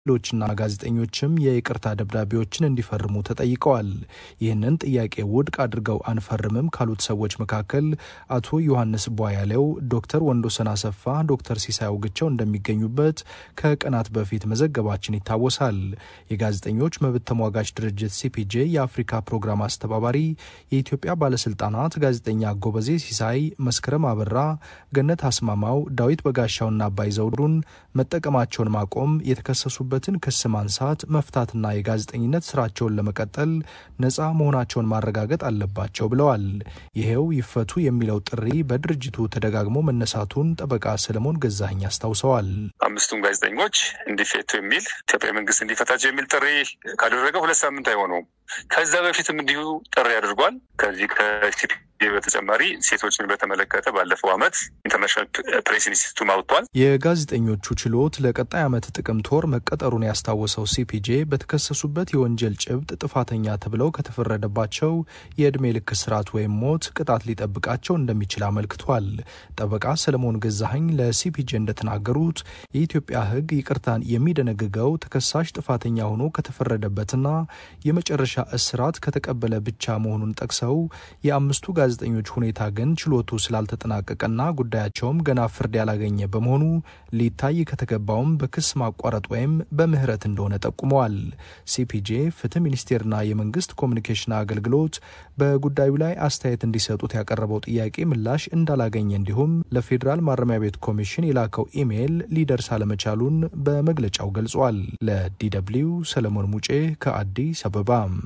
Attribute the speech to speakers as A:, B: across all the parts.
A: ሌሎችና ጋዜጠኞችም የይቅርታ ደብዳቤዎችን እንዲፈርሙ ተጠይቀዋል። ይህንን ጥያቄ ውድቅ አድርገው አንፈርምም ካሉት ሰዎች መካከል አቶ ዮሐንስ ቧያሌው፣ ዶክተር ወንዶሰን አሰፋ፣ ዶክተር ሲሳይ አውግቸው እንደሚገኙበት ከቀናት በፊት መዘገባችን ይታወሳል። የጋዜጠኞች መብት ተሟጋች ድርጅት ሲፒጄ የአፍሪካ ፕሮግራም አስተባባሪ የኢትዮጵያ ባለስልጣናት ጋዜጠኛ ጎበዜ ሲሳይ፣ መስከረም አበራ፣ ገነት አስማማው፣ ዳዊት በጋሻውና አባይ ዘውዱን መጠቀማቸውን ማቆም የተከሰሱ በትን ክስ ማንሳት መፍታትና የጋዜጠኝነት ስራቸውን ለመቀጠል ነፃ መሆናቸውን ማረጋገጥ አለባቸው ብለዋል። ይሄው ይፈቱ የሚለው ጥሪ በድርጅቱ ተደጋግሞ መነሳቱን ጠበቃ ሰለሞን ገዛኸኝ አስታውሰዋል።
B: አምስቱም ጋዜጠኞች እንዲፈቱ የሚል ኢትዮጵያ መንግስት እንዲፈታቸው የሚል ጥሪ ካደረገ ሁለት ሳምንት አይሆነውም። ከዛ በፊትም እንዲሁ ጥሪ አድርጓል። ከዚህ ከሲፒ በተጨማሪ ሴቶችን በተመለከተ ባለፈው ዓመት ኢንተርናሽናል ፕሬስ ኢንስቲትዩት አውጥቷል።
A: የጋዜጠኞቹ ችሎት ለቀጣይ ዓመት ጥቅምት ወር መቀጠሩን ያስታወሰው ሲፒጄ በተከሰሱበት የወንጀል ጭብጥ ጥፋተኛ ተብለው ከተፈረደባቸው የዕድሜ ልክ እስራት ወይም ሞት ቅጣት ሊጠብቃቸው እንደሚችል አመልክቷል። ጠበቃ ሰለሞን ገዛኸኝ ለሲፒጄ እንደተናገሩት የኢትዮጵያ ሕግ ይቅርታን የሚደነግገው ተከሳሽ ጥፋተኛ ሆኖ ከተፈረደበትና የመጨረሻ እስራት ከተቀበለ ብቻ መሆኑን ጠቅሰው የአምስቱ ጋዜጠኞች ሁኔታ ግን ችሎቱ ስላልተጠናቀቀና ጉዳያቸውም ገና ፍርድ ያላገኘ በመሆኑ ሊታይ ከተገባውም በክስ ማቋረጥ ወይም በምህረት እንደሆነ ጠቁመዋል። ሲፒጄ ፍትህ ሚኒስቴርና የመንግስት ኮሚኒኬሽን አገልግሎት በጉዳዩ ላይ አስተያየት እንዲሰጡት ያቀረበው ጥያቄ ምላሽ እንዳላገኘ እንዲሁም ለፌዴራል ማረሚያ ቤት ኮሚሽን የላከው ኢሜይል ሊደርስ አለመቻሉን በመግለጫው ገልጿል። ለዲደብሊው ሰለሞን ሙጬ ከአዲስ አበባ።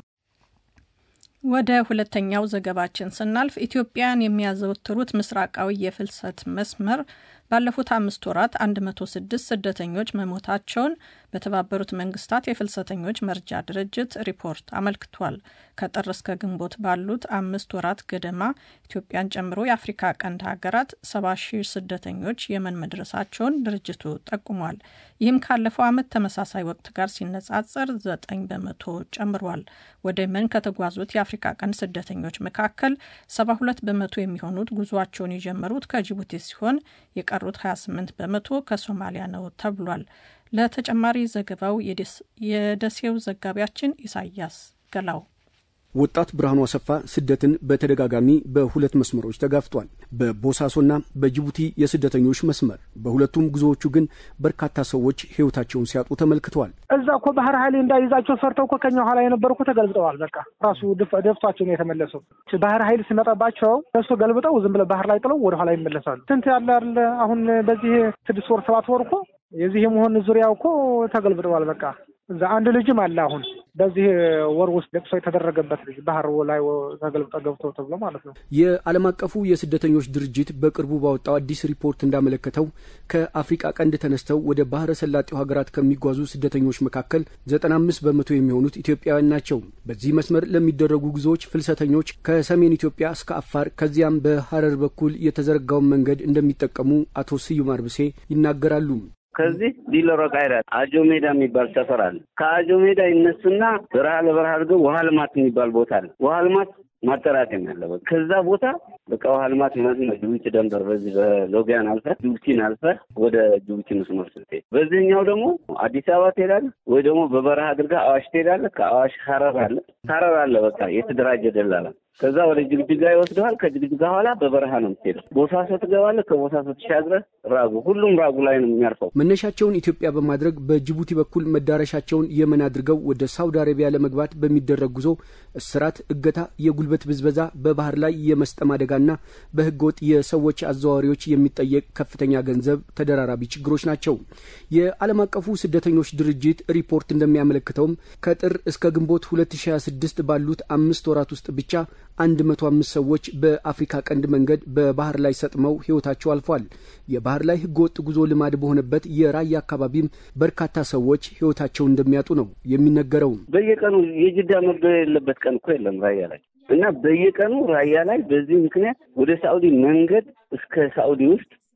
C: ወደ ሁለተኛው ዘገባችን ስናልፍ ኢትዮጵያን የሚያዘወትሩት ምስራቃዊ የፍልሰት መስመር ባለፉት አምስት ወራት 106 ስደተኞች መሞታቸውን በተባበሩት መንግስታት የፍልሰተኞች መርጃ ድርጅት ሪፖርት አመልክቷል። ከጥር እስከ ግንቦት ባሉት አምስት ወራት ገደማ ኢትዮጵያን ጨምሮ የአፍሪካ ቀንድ ሀገራት 70 ሺህ ስደተኞች የመን መድረሳቸውን ድርጅቱ ጠቁሟል። ይህም ካለፈው ዓመት ተመሳሳይ ወቅት ጋር ሲነጻጸር 9 በመቶ ጨምሯል። ወደ የመን ከተጓዙት የአፍሪካ ቀንድ ስደተኞች መካከል 72 በመቶ የሚሆኑት ጉዟቸውን የጀመሩት ከጅቡቲ ሲሆን የቀሩት 28 በመቶ ከሶማሊያ ነው ተብሏል። ለተጨማሪ ዘገባው የደሴው ዘጋቢያችን ኢሳያስ ገላው
D: ወጣት ብርሃኑ አሰፋ ስደትን በተደጋጋሚ በሁለት መስመሮች ተጋፍቷል። በቦሳሶና በጅቡቲ የስደተኞች መስመር። በሁለቱም ጉዞዎቹ ግን በርካታ ሰዎች ሕይወታቸውን ሲያጡ ተመልክተዋል።
E: እዛ እኮ ባህር ኃይል እንዳይዛቸው ፈርተው እኮ ከኛ ኋላ የነበሩ እኮ ተገልብጠዋል። በቃ ራሱ ደፍቷቸው ነው የተመለሰው። ባህር ኃይል ሲመጣባቸው እሱ ገልብጠው ዝም ብለው ባህር ላይ ጥለው ወደ ኋላ ይመለሳሉ። ስንት ያለ አለ አሁን በዚህ ስድስት ወር ሰባት ወር እኮ የዚህ የመሆን ዙሪያው እኮ ተገልብጠዋል። በቃ እዛ አንድ ልጅም አለ አሁን በዚህ ወር ውስጥ ለቅሶ የተደረገበት ልጅ ባህር ላይ ተገልብጠ ገብቶ ተብሎ ማለት ነው።
D: የዓለም አቀፉ የስደተኞች ድርጅት በቅርቡ ባወጣው አዲስ ሪፖርት እንዳመለከተው ከአፍሪቃ ቀንድ ተነስተው ወደ ባህረ ሰላጤው ሀገራት ከሚጓዙ ስደተኞች መካከል ዘጠና አምስት በመቶ የሚሆኑት ኢትዮጵያውያን ናቸው። በዚህ መስመር ለሚደረጉ ጉዞዎች ፍልሰተኞች ከሰሜን ኢትዮጵያ እስከ አፋር ከዚያም በሀረር በኩል የተዘረጋውን መንገድ እንደሚጠቀሙ አቶ ስዩም አርብሴ ይናገራሉ።
F: ከዚህ ዲለሮ ቃይራት አጆ ሜዳ የሚባል ሰፈር አለ። ከአጆ ሜዳ ይነሱና በረሃ ለበረሃ አድርገው ውሃ ልማት የሚባል ቦታ አለ። ውሃ ልማት ማጠራቀም ያለበት ከዛ ቦታ በቃ ውሃ ልማት ማለት ነው። ጅቡቲ ደንበር በዚህ በሎጊያን አልፈ ጅቡቲን አልፈ ወደ ጅቡቲ መስመር ስትሄድ፣ በዚህኛው ደግሞ አዲስ አበባ ትሄዳለህ ወይ ደግሞ በበረሃ አድርገህ አዋሽ ትሄዳለህ። ከአዋሽ ሀረር አለ ሀረር አለ በቃ የተደራጀ ደላላ ከዛ ወደ ጅግጅጋ ይወስደዋል። ከጅግጅጋ ኋላ በበረሃ ነው የምትሄደው። ቦሳሶ ትገባለህ። ከቦሳሶ ተሻግረህ ራጉ፣ ሁሉም ራጉ ላይ ነው የሚያርፈው።
D: መነሻቸውን ኢትዮጵያ በማድረግ በጅቡቲ በኩል መዳረሻቸውን የመን አድርገው ወደ ሳውዲ አረቢያ ለመግባት በሚደረግ ጉዞ እስራት፣ እገታ፣ የጉልበት ብዝበዛ፣ በባህር ላይ የመስጠም አደጋና በህገወጥ የሰዎች አዘዋዋሪዎች የሚጠየቅ ከፍተኛ ገንዘብ ተደራራቢ ችግሮች ናቸው። የዓለም አቀፉ ስደተኞች ድርጅት ሪፖርት እንደሚያመለክተውም ከጥር እስከ ግንቦት 2026 ባሉት አምስት ወራት ውስጥ ብቻ አንድ መቶ አምስት ሰዎች በአፍሪካ ቀንድ መንገድ በባህር ላይ ሰጥመው ህይወታቸው አልፏል። የባህር ላይ ህገወጥ ጉዞ ልማድ በሆነበት የራያ አካባቢም በርካታ ሰዎች ህይወታቸውን እንደሚያጡ ነው የሚነገረው።
F: በየቀኑ የጅዳ መግደል የሌለበት ቀን እኮ የለም ራያ ላይ እና በየቀኑ ራያ ላይ በዚህ ምክንያት ወደ ሳኡዲ መንገድ እስከ ሳኡዲ ውስጥ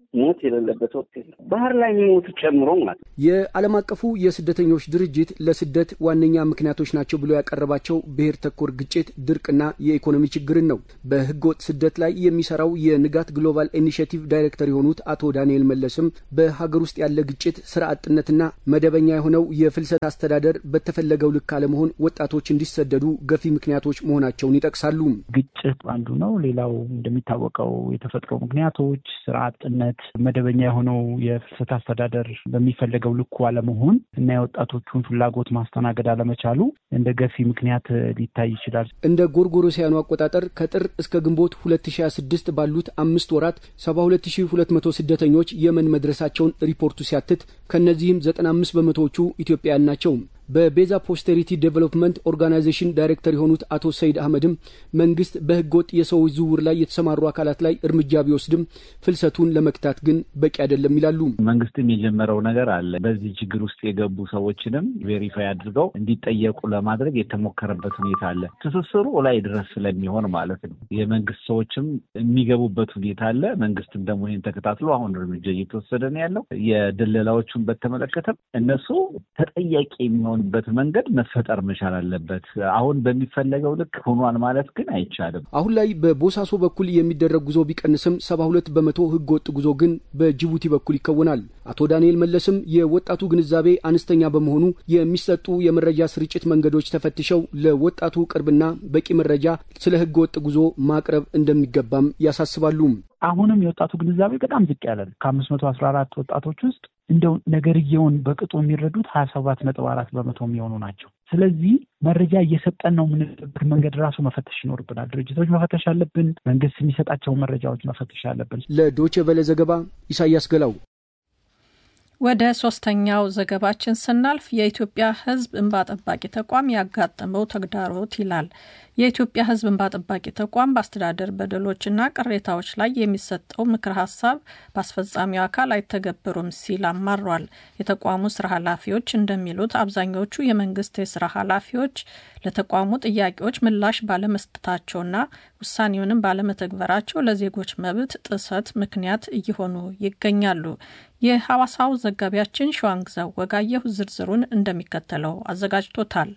F: ሞት የሌለበት ወቅት የለም። ባህር ላይ የሚሞቱ ጨምሮ ማለት
D: የዓለም አቀፉ የስደተኞች ድርጅት ለስደት ዋነኛ ምክንያቶች ናቸው ብሎ ያቀረባቸው ብሔር ተኮር ግጭት፣ ድርቅና የኢኮኖሚ ችግርን ነው። በህገወጥ ስደት ላይ የሚሰራው የንጋት ግሎባል ኢኒሽቲቭ ዳይሬክተር የሆኑት አቶ ዳንኤል መለስም በሀገር ውስጥ ያለ ግጭት፣ ስራ አጥነትና መደበኛ የሆነው የፍልሰት አስተዳደር በተፈለገው ልክ አለመሆን ወጣቶች እንዲሰደዱ ገፊ ምክንያቶች መሆናቸውን ይጠቅሳሉ።
G: ግጭት አንዱ ነው። ሌላው እንደሚታወቀው የተፈጥሮ ምክንያቶች፣ ስራ አጥነት፣ መደበኛ የሆነው የፍልሰት አስተዳደር በሚፈለገው ልኩ አለመሆን እና የወጣቶቹን ፍላጎት ማስተናገድ አለመቻሉ እንደ ገፊ ምክንያት ሊታይ ይችላል።
D: እንደ ጎርጎሮሲያኑ አቆጣጠር ከጥር እስከ ግንቦት 2026 ባሉት አምስት ወራት 72200 ስደተኞች የመን መድረሳቸውን ሪፖርቱ ሲያትት ከእነዚህም 95 በመቶዎቹ ኢትዮጵያውያን ናቸው። በቤዛ ፖስተሪቲ ዴቨሎፕመንት ኦርጋናይዜሽን ዳይሬክተር የሆኑት አቶ ሰይድ አህመድም መንግስት በህገወጥ የሰዎች ዝውውር ላይ የተሰማሩ አካላት ላይ እርምጃ ቢወስድም ፍልሰቱን ለመክታት ግን በቂ አይደለም ይላሉ።
H: መንግስትም የጀመረው ነገር አለ። በዚህ ችግር ውስጥ የገቡ ሰዎችንም ቬሪፋይ አድርገው እንዲጠየቁ ለማድረግ የተሞከረበት ሁኔታ አለ። ትስስሩ ላይ ድረስ ስለሚሆን ማለት ነው። የመንግስት ሰዎችም የሚገቡበት ሁኔታ አለ። መንግስትም ደግሞ ይህን ተከታትሎ አሁን እርምጃ እየተወሰደ ነው ያለው። የደለላዎቹን በተመለከተም እነሱ ተጠያቂ የሚሆን በት መንገድ መፈጠር መቻል አለበት። አሁን በሚፈለገው ልክ ሆኗል ማለት ግን አይቻልም።
D: አሁን ላይ በቦሳሶ በኩል የሚደረግ ጉዞ ቢቀንስም ሰባ ሁለት በመቶ ህገ ወጥ ጉዞ ግን በጅቡቲ በኩል ይከወናል። አቶ ዳንኤል መለስም የወጣቱ ግንዛቤ አነስተኛ በመሆኑ የሚሰጡ የመረጃ ስርጭት መንገዶች ተፈትሸው ለወጣቱ ቅርብና በቂ መረጃ ስለ ህገ ወጥ ጉዞ ማቅረብ እንደሚገባም ያሳስባሉ።
G: አሁንም የወጣቱ ግንዛቤ በጣም ዝቅ ያለ ነው። ከአምስት መቶ አስራ አራት ወጣቶች ውስጥ እንደው ነገርየውን በቅጡ የሚረዱት ሀያ ሰባት ነጥብ አራት በመቶ የሚሆኑ ናቸው። ስለዚህ መረጃ እየሰጠን ነው የምንልበት መንገድ ራሱ መፈተሽ ይኖርብናል። ድርጅቶች መፈተሽ አለብን። መንግስት የሚሰጣቸው መረጃዎች መፈተሽ አለብን።
D: ለዶቼ ቬለ ዘገባ ኢሳያስ ገላው።
C: ወደ ሶስተኛው ዘገባችን ስናልፍ የኢትዮጵያ ሕዝብ እንባ ጠባቂ ተቋም ያጋጠመው ተግዳሮት ይላል። የኢትዮጵያ ሕዝብ እንባ ጠባቂ ተቋም በአስተዳደር በደሎችና ቅሬታዎች ላይ የሚሰጠው ምክር ሀሳብ በአስፈጻሚው አካል አይተገበሩም ሲል አማሯል። የተቋሙ ስራ ኃላፊዎች እንደሚሉት አብዛኞቹ የመንግስት የስራ ኃላፊዎች ለተቋሙ ጥያቄዎች ምላሽ ባለመስጠታቸውና ውሳኔውንም ባለመተግበራቸው ለዜጎች መብት ጥሰት ምክንያት እየሆኑ ይገኛሉ። የሐዋሳው ዘጋቢያችን ሸዋንግዛው ወጋየሁ ዝርዝሩን እንደሚከተለው አዘጋጅቶታል።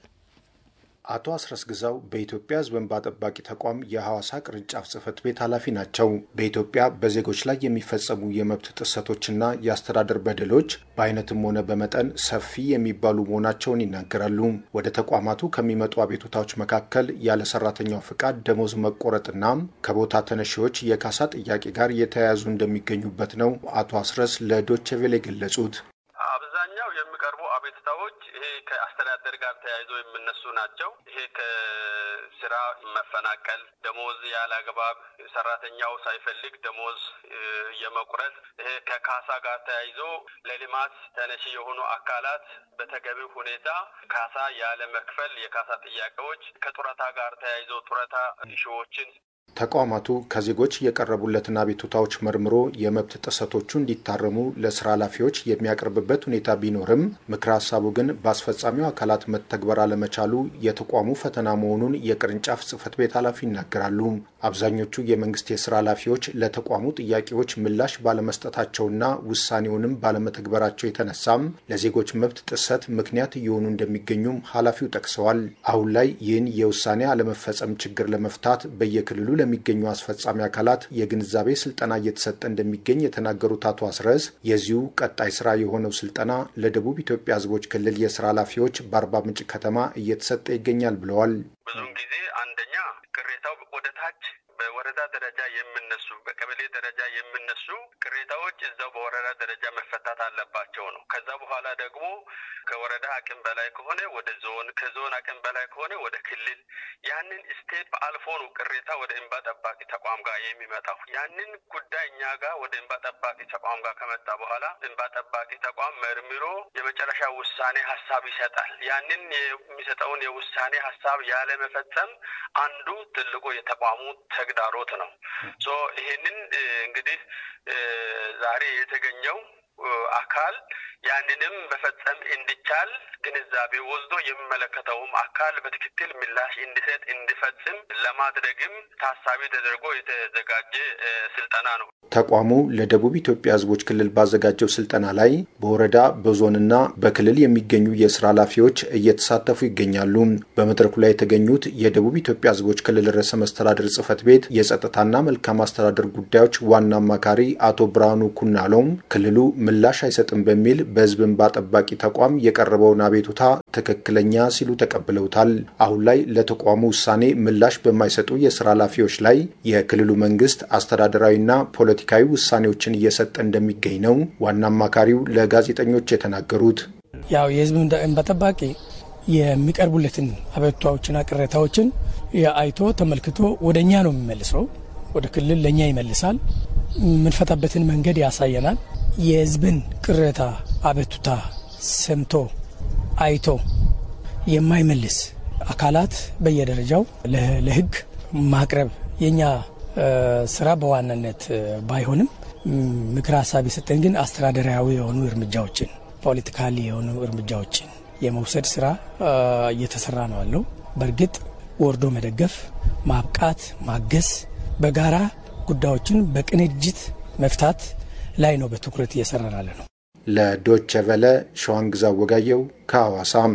A: አቶ አስረስ ግዛው በኢትዮጵያ ሕዝብ እንባ ጠባቂ ተቋም የሐዋሳ ቅርንጫፍ ጽህፈት ቤት ኃላፊ ናቸው። በኢትዮጵያ በዜጎች ላይ የሚፈጸሙ የመብት ጥሰቶችና የአስተዳደር በደሎች በአይነትም ሆነ በመጠን ሰፊ የሚባሉ መሆናቸውን ይናገራሉ። ወደ ተቋማቱ ከሚመጡ አቤቱታዎች መካከል ያለ ሰራተኛው ፍቃድ ደሞዝ መቆረጥና ከቦታ ተነሺዎች የካሳ ጥያቄ ጋር የተያያዙ እንደሚገኙበት ነው አቶ አስረስ ለዶቼ ቬለ የገለጹት።
I: አብዛኛው የሚቀርቡ አቤቱታዎች ይሄ ከአስተዳደር ጋር ተያይዞ የሚነሱ ናቸው። ይሄ ከስራ መፈናቀል፣ ደሞዝ ያለ አግባብ ሰራተኛው ሳይፈልግ ደሞዝ የመቁረጥ፣ ይሄ ከካሳ ጋር ተያይዞ ለልማት ተነሺ የሆኑ አካላት በተገቢው ሁኔታ ካሳ ያለ መክፈል የካሳ ጥያቄዎች፣ ከጡረታ ጋር ተያይዞ ጡረታ ሺዎችን
A: ተቋማቱ ከዜጎች የቀረቡለትን አቤቱታዎች መርምሮ የመብት ጥሰቶቹ እንዲታረሙ ለስራ ኃላፊዎች የሚያቀርብበት ሁኔታ ቢኖርም ምክረ ሀሳቡ ግን በአስፈጻሚው አካላት መተግበር አለመቻሉ የተቋሙ ፈተና መሆኑን የቅርንጫፍ ጽህፈት ቤት ኃላፊ ይናገራሉ። አብዛኞቹ የመንግስት የስራ ኃላፊዎች ለተቋሙ ጥያቄዎች ምላሽ ባለመስጠታቸውና ውሳኔውንም ባለመተግበራቸው የተነሳም ለዜጎች መብት ጥሰት ምክንያት እየሆኑ እንደሚገኙም ኃላፊው ጠቅሰዋል። አሁን ላይ ይህን የውሳኔ አለመፈጸም ችግር ለመፍታት በየክልሉ ለሚገኙ አስፈጻሚ አካላት የግንዛቤ ስልጠና እየተሰጠ እንደሚገኝ የተናገሩት አቶ አስረስ የዚሁ ቀጣይ ስራ የሆነው ስልጠና ለደቡብ ኢትዮጵያ ሕዝቦች ክልል የስራ ኃላፊዎች በአርባ ምንጭ ከተማ እየተሰጠ ይገኛል ብለዋል።
I: ብዙውን ጊዜ አንደኛ ቅሬታው ወደ ታች በወረዳ ደረጃ የምነሱ በቀበሌ ደረጃ የምነሱ ቅሬታዎች እዛው በወረዳ ደረጃ መፈታት አለባቸው ነው። ከዛ በኋላ ደግሞ ከወረዳ አቅም በላይ ከሆነ ወደ ዞን፣ ከዞን አቅም በላይ ከሆነ ወደ ክልል፣ ያንን ስቴፕ አልፎ ነው ቅሬታ ወደ እንባ ጠባቂ ተቋም ጋር የሚመጣው። ያንን ጉዳይ እኛ ጋር ወደ እንባ ጠባቂ ተቋም ጋር ከመጣ በኋላ እንባ ጠባቂ ተቋም መርምሮ የመጨረሻ ውሳኔ ሀሳብ ይሰጣል። ያንን የሚሰጠውን የውሳኔ ሀሳብ ያለመፈጸም አንዱ ትልቁ የተቋሙ ተግዳሮት ነው። ሶ ይሄንን እንግዲህ ዛሬ የተገኘው አካል ያንንም መፈጸም እንዲቻል ግንዛቤ ወስዶ የሚመለከተውም አካል በትክክል ምላሽ እንዲሰጥ እንዲፈጽም ለማድረግም ታሳቢ ተደርጎ የተዘጋጀ ስልጠና ነው።
J: ተቋሙ ለደቡብ ኢትዮጵያ ሕዝቦች ክልል ባዘጋጀው ስልጠና ላይ በወረዳ በዞንና በክልል የሚገኙ የስራ ኃላፊዎች እየተሳተፉ ይገኛሉ። በመድረኩ ላይ የተገኙት የደቡብ ኢትዮጵያ ሕዝቦች ክልል ርዕሰ መስተዳድር ጽህፈት ቤት የጸጥታና መልካም አስተዳደር ጉዳዮች ዋና አማካሪ አቶ ብርሃኑ ኩናሎም ክልሉ ምላሽ አይሰጥም በሚል በህዝብ እንባ ጠባቂ ተቋም የቀረበውን አቤቱታ ትክክለኛ ሲሉ ተቀብለውታል። አሁን ላይ ለተቋሙ ውሳኔ ምላሽ በማይሰጡ የስራ ኃላፊዎች ላይ የክልሉ መንግስት አስተዳደራዊና ፖለቲካዊ ውሳኔዎችን እየሰጠ እንደሚገኝ ነው ዋና አማካሪው ለጋዜጠኞች የተናገሩት።
K: ያው የህዝብ እንባ ጠባቂ የሚቀርቡለትን አቤቱታዎችና ቅሬታዎችን አይቶ ተመልክቶ ወደ እኛ ነው የሚመልሰው። ወደ ክልል ለእኛ ይመልሳል። የምንፈታበትን መንገድ ያሳየናል። የህዝብን ቅሬታ አቤቱታ ሰምቶ አይቶ የማይመልስ አካላት በየደረጃው ለህግ ማቅረብ የኛ ስራ በዋናነት ባይሆንም ምክር ሀሳብ የሰጠን ግን አስተዳደራዊ የሆኑ እርምጃዎችን ፖለቲካሊ የሆኑ እርምጃዎችን የመውሰድ ስራ እየተሰራ ነው ያለው። በእርግጥ ወርዶ መደገፍ፣ ማብቃት፣ ማገዝ፣ በጋራ ጉዳዮችን በቅንጅት መፍታት ላይ ነው በትኩረት እየሰራን ያለ ነው።
J: ለዶቸ ቨለ ሸዋንግዛ ወጋየው ከሐዋሳም።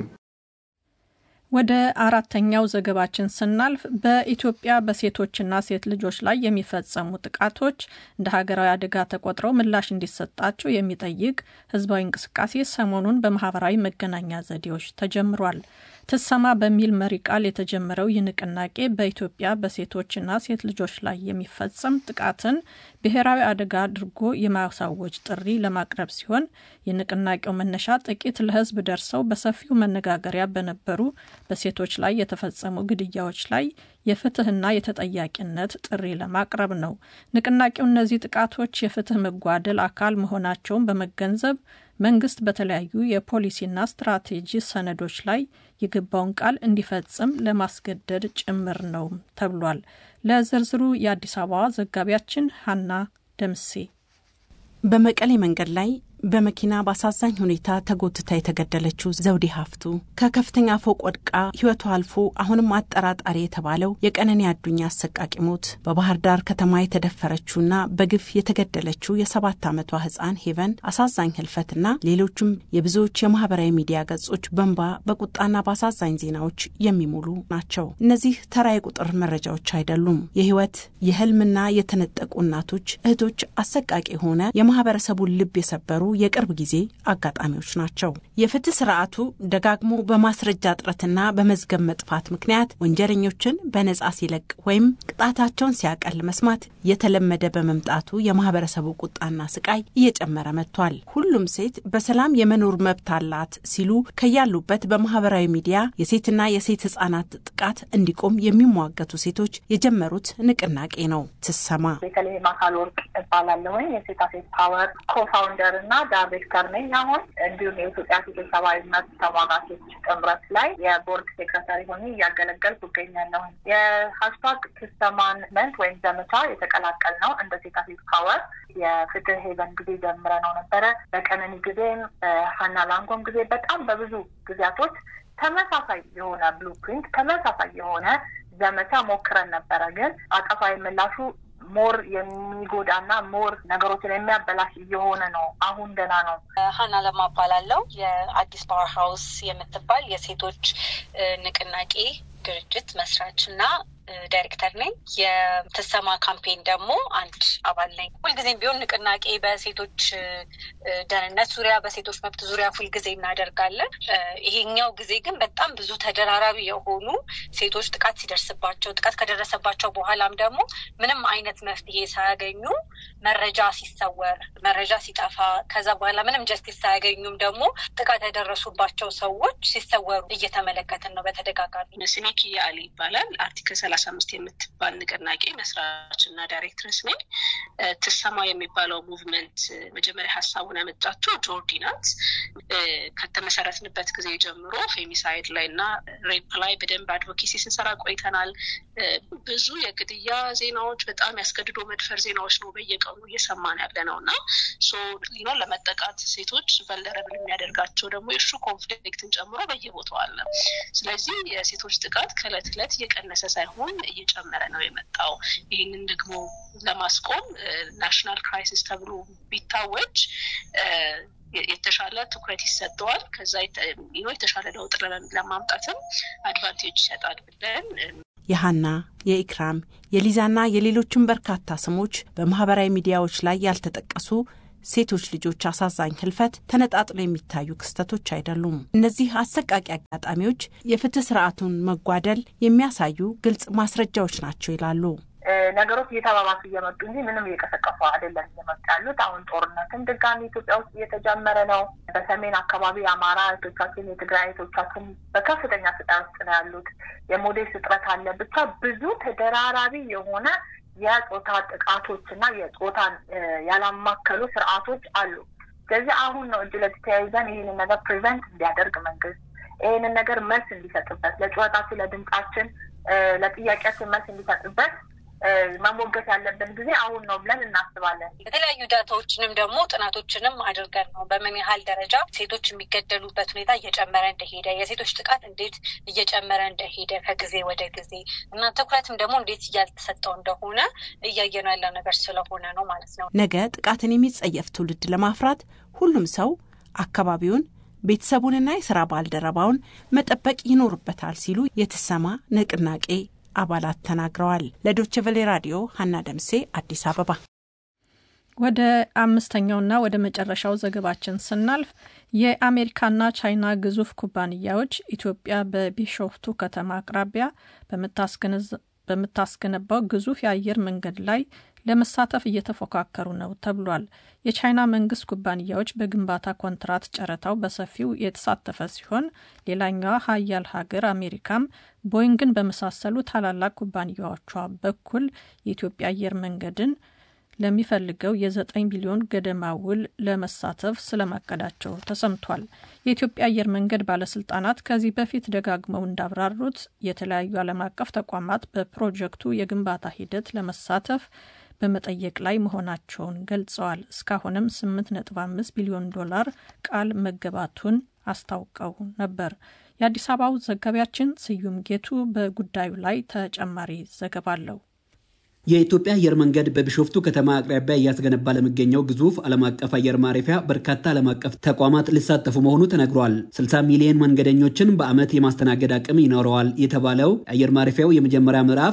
C: ወደ አራተኛው ዘገባችን ስናልፍ በኢትዮጵያ በሴቶችና ሴት ልጆች ላይ የሚፈጸሙ ጥቃቶች እንደ ሀገራዊ አደጋ ተቆጥረው ምላሽ እንዲሰጣቸው የሚጠይቅ ህዝባዊ እንቅስቃሴ ሰሞኑን በማህበራዊ መገናኛ ዘዴዎች ተጀምሯል። ትሰማ በሚል መሪ ቃል የተጀመረው ይህ ንቅናቄ በኢትዮጵያ በሴቶችና ሴት ልጆች ላይ የሚፈጸም ጥቃትን ብሔራዊ አደጋ አድርጎ የማሳወጅ ጥሪ ለማቅረብ ሲሆን የንቅናቄው መነሻ ጥቂት ለህዝብ ደርሰው በሰፊው መነጋገሪያ በነበሩ በሴቶች ላይ የተፈጸሙ ግድያዎች ላይ የፍትህና የተጠያቂነት ጥሪ ለማቅረብ ነው። ንቅናቄው እነዚህ ጥቃቶች የፍትህ መጓደል አካል መሆናቸውን በመገንዘብ መንግስት በተለያዩ የፖሊሲና ስትራቴጂ ሰነዶች ላይ የገባውን ቃል እንዲፈጽም ለማስገደድ ጭምር ነው ተብሏል። ለዝርዝሩ የአዲስ አበባ ዘጋቢያችን ሀና ደምሴ
L: በመቀሌ መንገድ ላይ በመኪና በአሳዛኝ ሁኔታ ተጎትታ የተገደለችው ዘውዴ ሀፍቱ ከከፍተኛ ፎቅ ወድቃ ህይወቷ አልፎ አሁንም አጠራጣሪ የተባለው የቀነኒ አዱኛ አሰቃቂ ሞት በባህር ዳር ከተማ የተደፈረችውና በግፍ የተገደለችው የሰባት ዓመቷ ህፃን ሄቨን አሳዛኝ ህልፈትና ሌሎችም የብዙዎች የማህበራዊ ሚዲያ ገጾች በንባ በቁጣና በአሳዛኝ ዜናዎች የሚሞሉ ናቸው። እነዚህ ተራ የቁጥር መረጃዎች አይደሉም። የህይወት የህልምና የተነጠቁ እናቶች፣ እህቶች አሰቃቂ የሆነ የማህበረሰቡን ልብ የሰበሩ የቅርብ ጊዜ አጋጣሚዎች ናቸው። የፍትህ ስርዓቱ ደጋግሞ በማስረጃ እጥረትና በመዝገብ መጥፋት ምክንያት ወንጀለኞችን በነጻ ሲለቅ ወይም ቅጣታቸውን ሲያቀል መስማት የተለመደ በመምጣቱ የማህበረሰቡ ቁጣና ስቃይ እየጨመረ መጥቷል። ሁሉም ሴት በሰላም የመኖር መብት አላት ሲሉ ከያሉበት በማህበራዊ ሚዲያ የሴትና የሴት ህጻናት ጥቃት እንዲቆም የሚሟገቱ ሴቶች የጀመሩት ንቅናቄ ነው። ትሰማ
M: ቤተልሔም አካል ወርቅ እባላለሁኝ የሴታ ሴት ፓወር ኮፋውንደር እና ዳይሬክተር ነኝ። አሁን እንዲሁም የኢትዮጵያ ሴቶች ሰብአዊ መብት ተሟጋቾች ጥምረት ላይ የቦርድ ሴክረታሪ ሆኜ እያገለገልኩ እገኛለሁኝ። የሀሽታግ ትሰማን መንት ወይም ዘመቻ የተቀላቀል ነው እንደ ሴታ ሴት ፓወር የፍትህ ሄቨን ጊዜ ጀምረ ነው ነበረ። በቀነኒ ጊዜም ሀና ላንጎም ጊዜ በጣም በብዙ ጊዜያቶች ተመሳሳይ የሆነ ብሉፕሪንት ተመሳሳይ የሆነ ዘመቻ ሞክረን ነበረ። ግን አጸፋዊ ምላሹ ሞር የሚጎዳና ሞር ነገሮችን የሚያበላሽ እየሆነ ነው። አሁን ደህና ነው።
N: ሀና ለማ እባላለሁ። የአዲስ ፓወር ሀውስ የምትባል የሴቶች ንቅናቄ ድርጅት መስራች እና ዳይሬክተር ነኝ። የትሰማ ካምፔን ደግሞ አንድ አባል ነኝ። ሁልጊዜም ቢሆን ንቅናቄ በሴቶች ደህንነት ዙሪያ፣ በሴቶች መብት ዙሪያ ሁልጊዜ እናደርጋለን። ይሄኛው ጊዜ ግን በጣም ብዙ ተደራራቢ የሆኑ ሴቶች ጥቃት ሲደርስባቸው፣ ጥቃት ከደረሰባቸው በኋላም ደግሞ ምንም አይነት መፍትሄ ሳያገኙ መረጃ ሲሰወር፣ መረጃ ሲጠፋ፣ ከዛ በኋላ ምንም ጀስቲስ ሳያገኙም ደግሞ ጥቃት ያደረሱባቸው ሰዎች ሲሰወሩ እየተመለከትን ነው በተደጋጋሚ።
O: ስሜ ኪያ አሊ ይባላል። አርቲክል ሰላሳ ሰላሳ አምስት የምትባል ንቅናቄ መስራች እና ዳይሬክትረስ ነኝ። ትሰማ የሚባለው ሙቭመንት መጀመሪያ ሀሳቡን ያመጣችው ጆርዲ ናት። ከተመሰረትንበት ጊዜ ጀምሮ ፌሚሳይድ ላይ እና ሬፕ ላይ በደንብ አድቮኬሲ ስንሰራ ቆይተናል። ብዙ የግድያ ዜናዎች፣ በጣም ያስገድዶ መድፈር ዜናዎች ነው በየቀኑ እየሰማን ያለ ነው እና ሊኖ ለመጠቃት ሴቶች ቨልነረብል የሚያደርጋቸው ደግሞ የእሱ ኮንፍሊክትን ጨምሮ በየቦታው አለ። ስለዚህ የሴቶች ጥቃት ከእለት እለት እየቀነሰ ሳይሆን እየጨመረ ነው የመጣው። ይህንን ደግሞ ለማስቆም ናሽናል ክራይሲስ ተብሎ ቢታወጅ የተሻለ ትኩረት ይሰጠዋል። ከዛ የተሻለ ለውጥ ለማምጣትም አድቫንቴጅ ይሰጣል ብለን
L: የሀና የኢክራም የሊዛና የሌሎችን በርካታ ስሞች በማህበራዊ ሚዲያዎች ላይ ያልተጠቀሱ ሴቶች ልጆች አሳዛኝ ህልፈት ተነጣጥሎ የሚታዩ ክስተቶች አይደሉም። እነዚህ አሰቃቂ አጋጣሚዎች የፍትህ ስርዓቱን መጓደል የሚያሳዩ ግልጽ ማስረጃዎች ናቸው ይላሉ።
M: ነገሮች እየተባባሱ እየመጡ እንጂ ምንም እየቀሰቀሱ አይደለም እየመጡ ያሉት። አሁን ጦርነትም ድጋሚ ኢትዮጵያ ውስጥ እየተጀመረ ነው። በሰሜን አካባቢ የአማራ እህቶቻችን፣ የትግራይ እህቶቻችን በከፍተኛ ስቃይ ውስጥ ነው ያሉት። የሞዴል እጥረት አለ። ብቻ ብዙ ተደራራቢ የሆነ የጾታ ጥቃቶች እና የጾታን ያላማከሉ ስርዓቶች አሉ። ስለዚህ አሁን ነው እጅ ለእጅ ተያይዘን ይህንን ነገር ፕሪቨንት እንዲያደርግ መንግስት ይህንን ነገር መልስ እንዲሰጥበት፣ ለጩኸታችን፣ ለድምጻችን፣ ለጥያቄያችን መልስ እንዲሰጥበት መሞገት ያለብን ጊዜ አሁን ነው ብለን እናስባለን።
N: የተለያዩ ዳታዎችንም ደግሞ ጥናቶችንም አድርገን ነው በምን ያህል ደረጃ ሴቶች የሚገደሉበት ሁኔታ እየጨመረ እንደሄደ፣ የሴቶች ጥቃት እንዴት እየጨመረ እንደሄደ ከጊዜ ወደ ጊዜ እና ትኩረትም ደግሞ እንዴት እያልተሰጠው እንደሆነ እያየነው ያለው ነገር ስለሆነ ነው ማለት ነው።
L: ነገ ጥቃትን የሚጸየፍ ትውልድ ለማፍራት ሁሉም ሰው አካባቢውን ቤተሰቡንና የስራ ባልደረባውን መጠበቅ ይኖርበታል ሲሉ የትሰማ ንቅናቄ አባላት ተናግረዋል። ለዶቼ ቬሌ ራዲዮ ሀና ደምሴ አዲስ አበባ።
C: ወደ አምስተኛውና ወደ መጨረሻው ዘገባችን ስናልፍ የአሜሪካና ቻይና ግዙፍ ኩባንያዎች ኢትዮጵያ በቢሾፍቱ ከተማ አቅራቢያ በምታስገነባው ግዙፍ የአየር መንገድ ላይ ለመሳተፍ እየተፎካከሩ ነው ተብሏል። የቻይና መንግስት ኩባንያዎች በግንባታ ኮንትራት ጨረታው በሰፊው የተሳተፈ ሲሆን ሌላኛዋ ሀያል ሀገር አሜሪካም ቦይንግን በመሳሰሉ ታላላቅ ኩባንያዎቿ በኩል የኢትዮጵያ አየር መንገድን ለሚፈልገው የዘጠኝ ቢሊዮን ገደማ ውል ለመሳተፍ ስለማቀዳቸው ተሰምቷል። የኢትዮጵያ አየር መንገድ ባለስልጣናት ከዚህ በፊት ደጋግመው እንዳብራሩት የተለያዩ ዓለም አቀፍ ተቋማት በፕሮጀክቱ የግንባታ ሂደት ለመሳተፍ በመጠየቅ ላይ መሆናቸውን ገልጸዋል። እስካሁንም 8.5 ቢሊዮን ዶላር ቃል መገባቱን አስታውቀው ነበር። የአዲስ አበባው ዘጋቢያችን ስዩም ጌቱ በጉዳዩ ላይ ተጨማሪ ዘገባ አለው።
P: የኢትዮጵያ አየር መንገድ በቢሾፍቱ ከተማ አቅራቢያ እያስገነባ ለሚገኘው ግዙፍ ዓለም አቀፍ አየር ማረፊያ በርካታ ዓለም አቀፍ ተቋማት ሊሳተፉ መሆኑ ተነግሯል። 60 ሚሊዮን መንገደኞችን በዓመት የማስተናገድ አቅም ይኖረዋል የተባለው አየር ማረፊያው የመጀመሪያ ምዕራፍ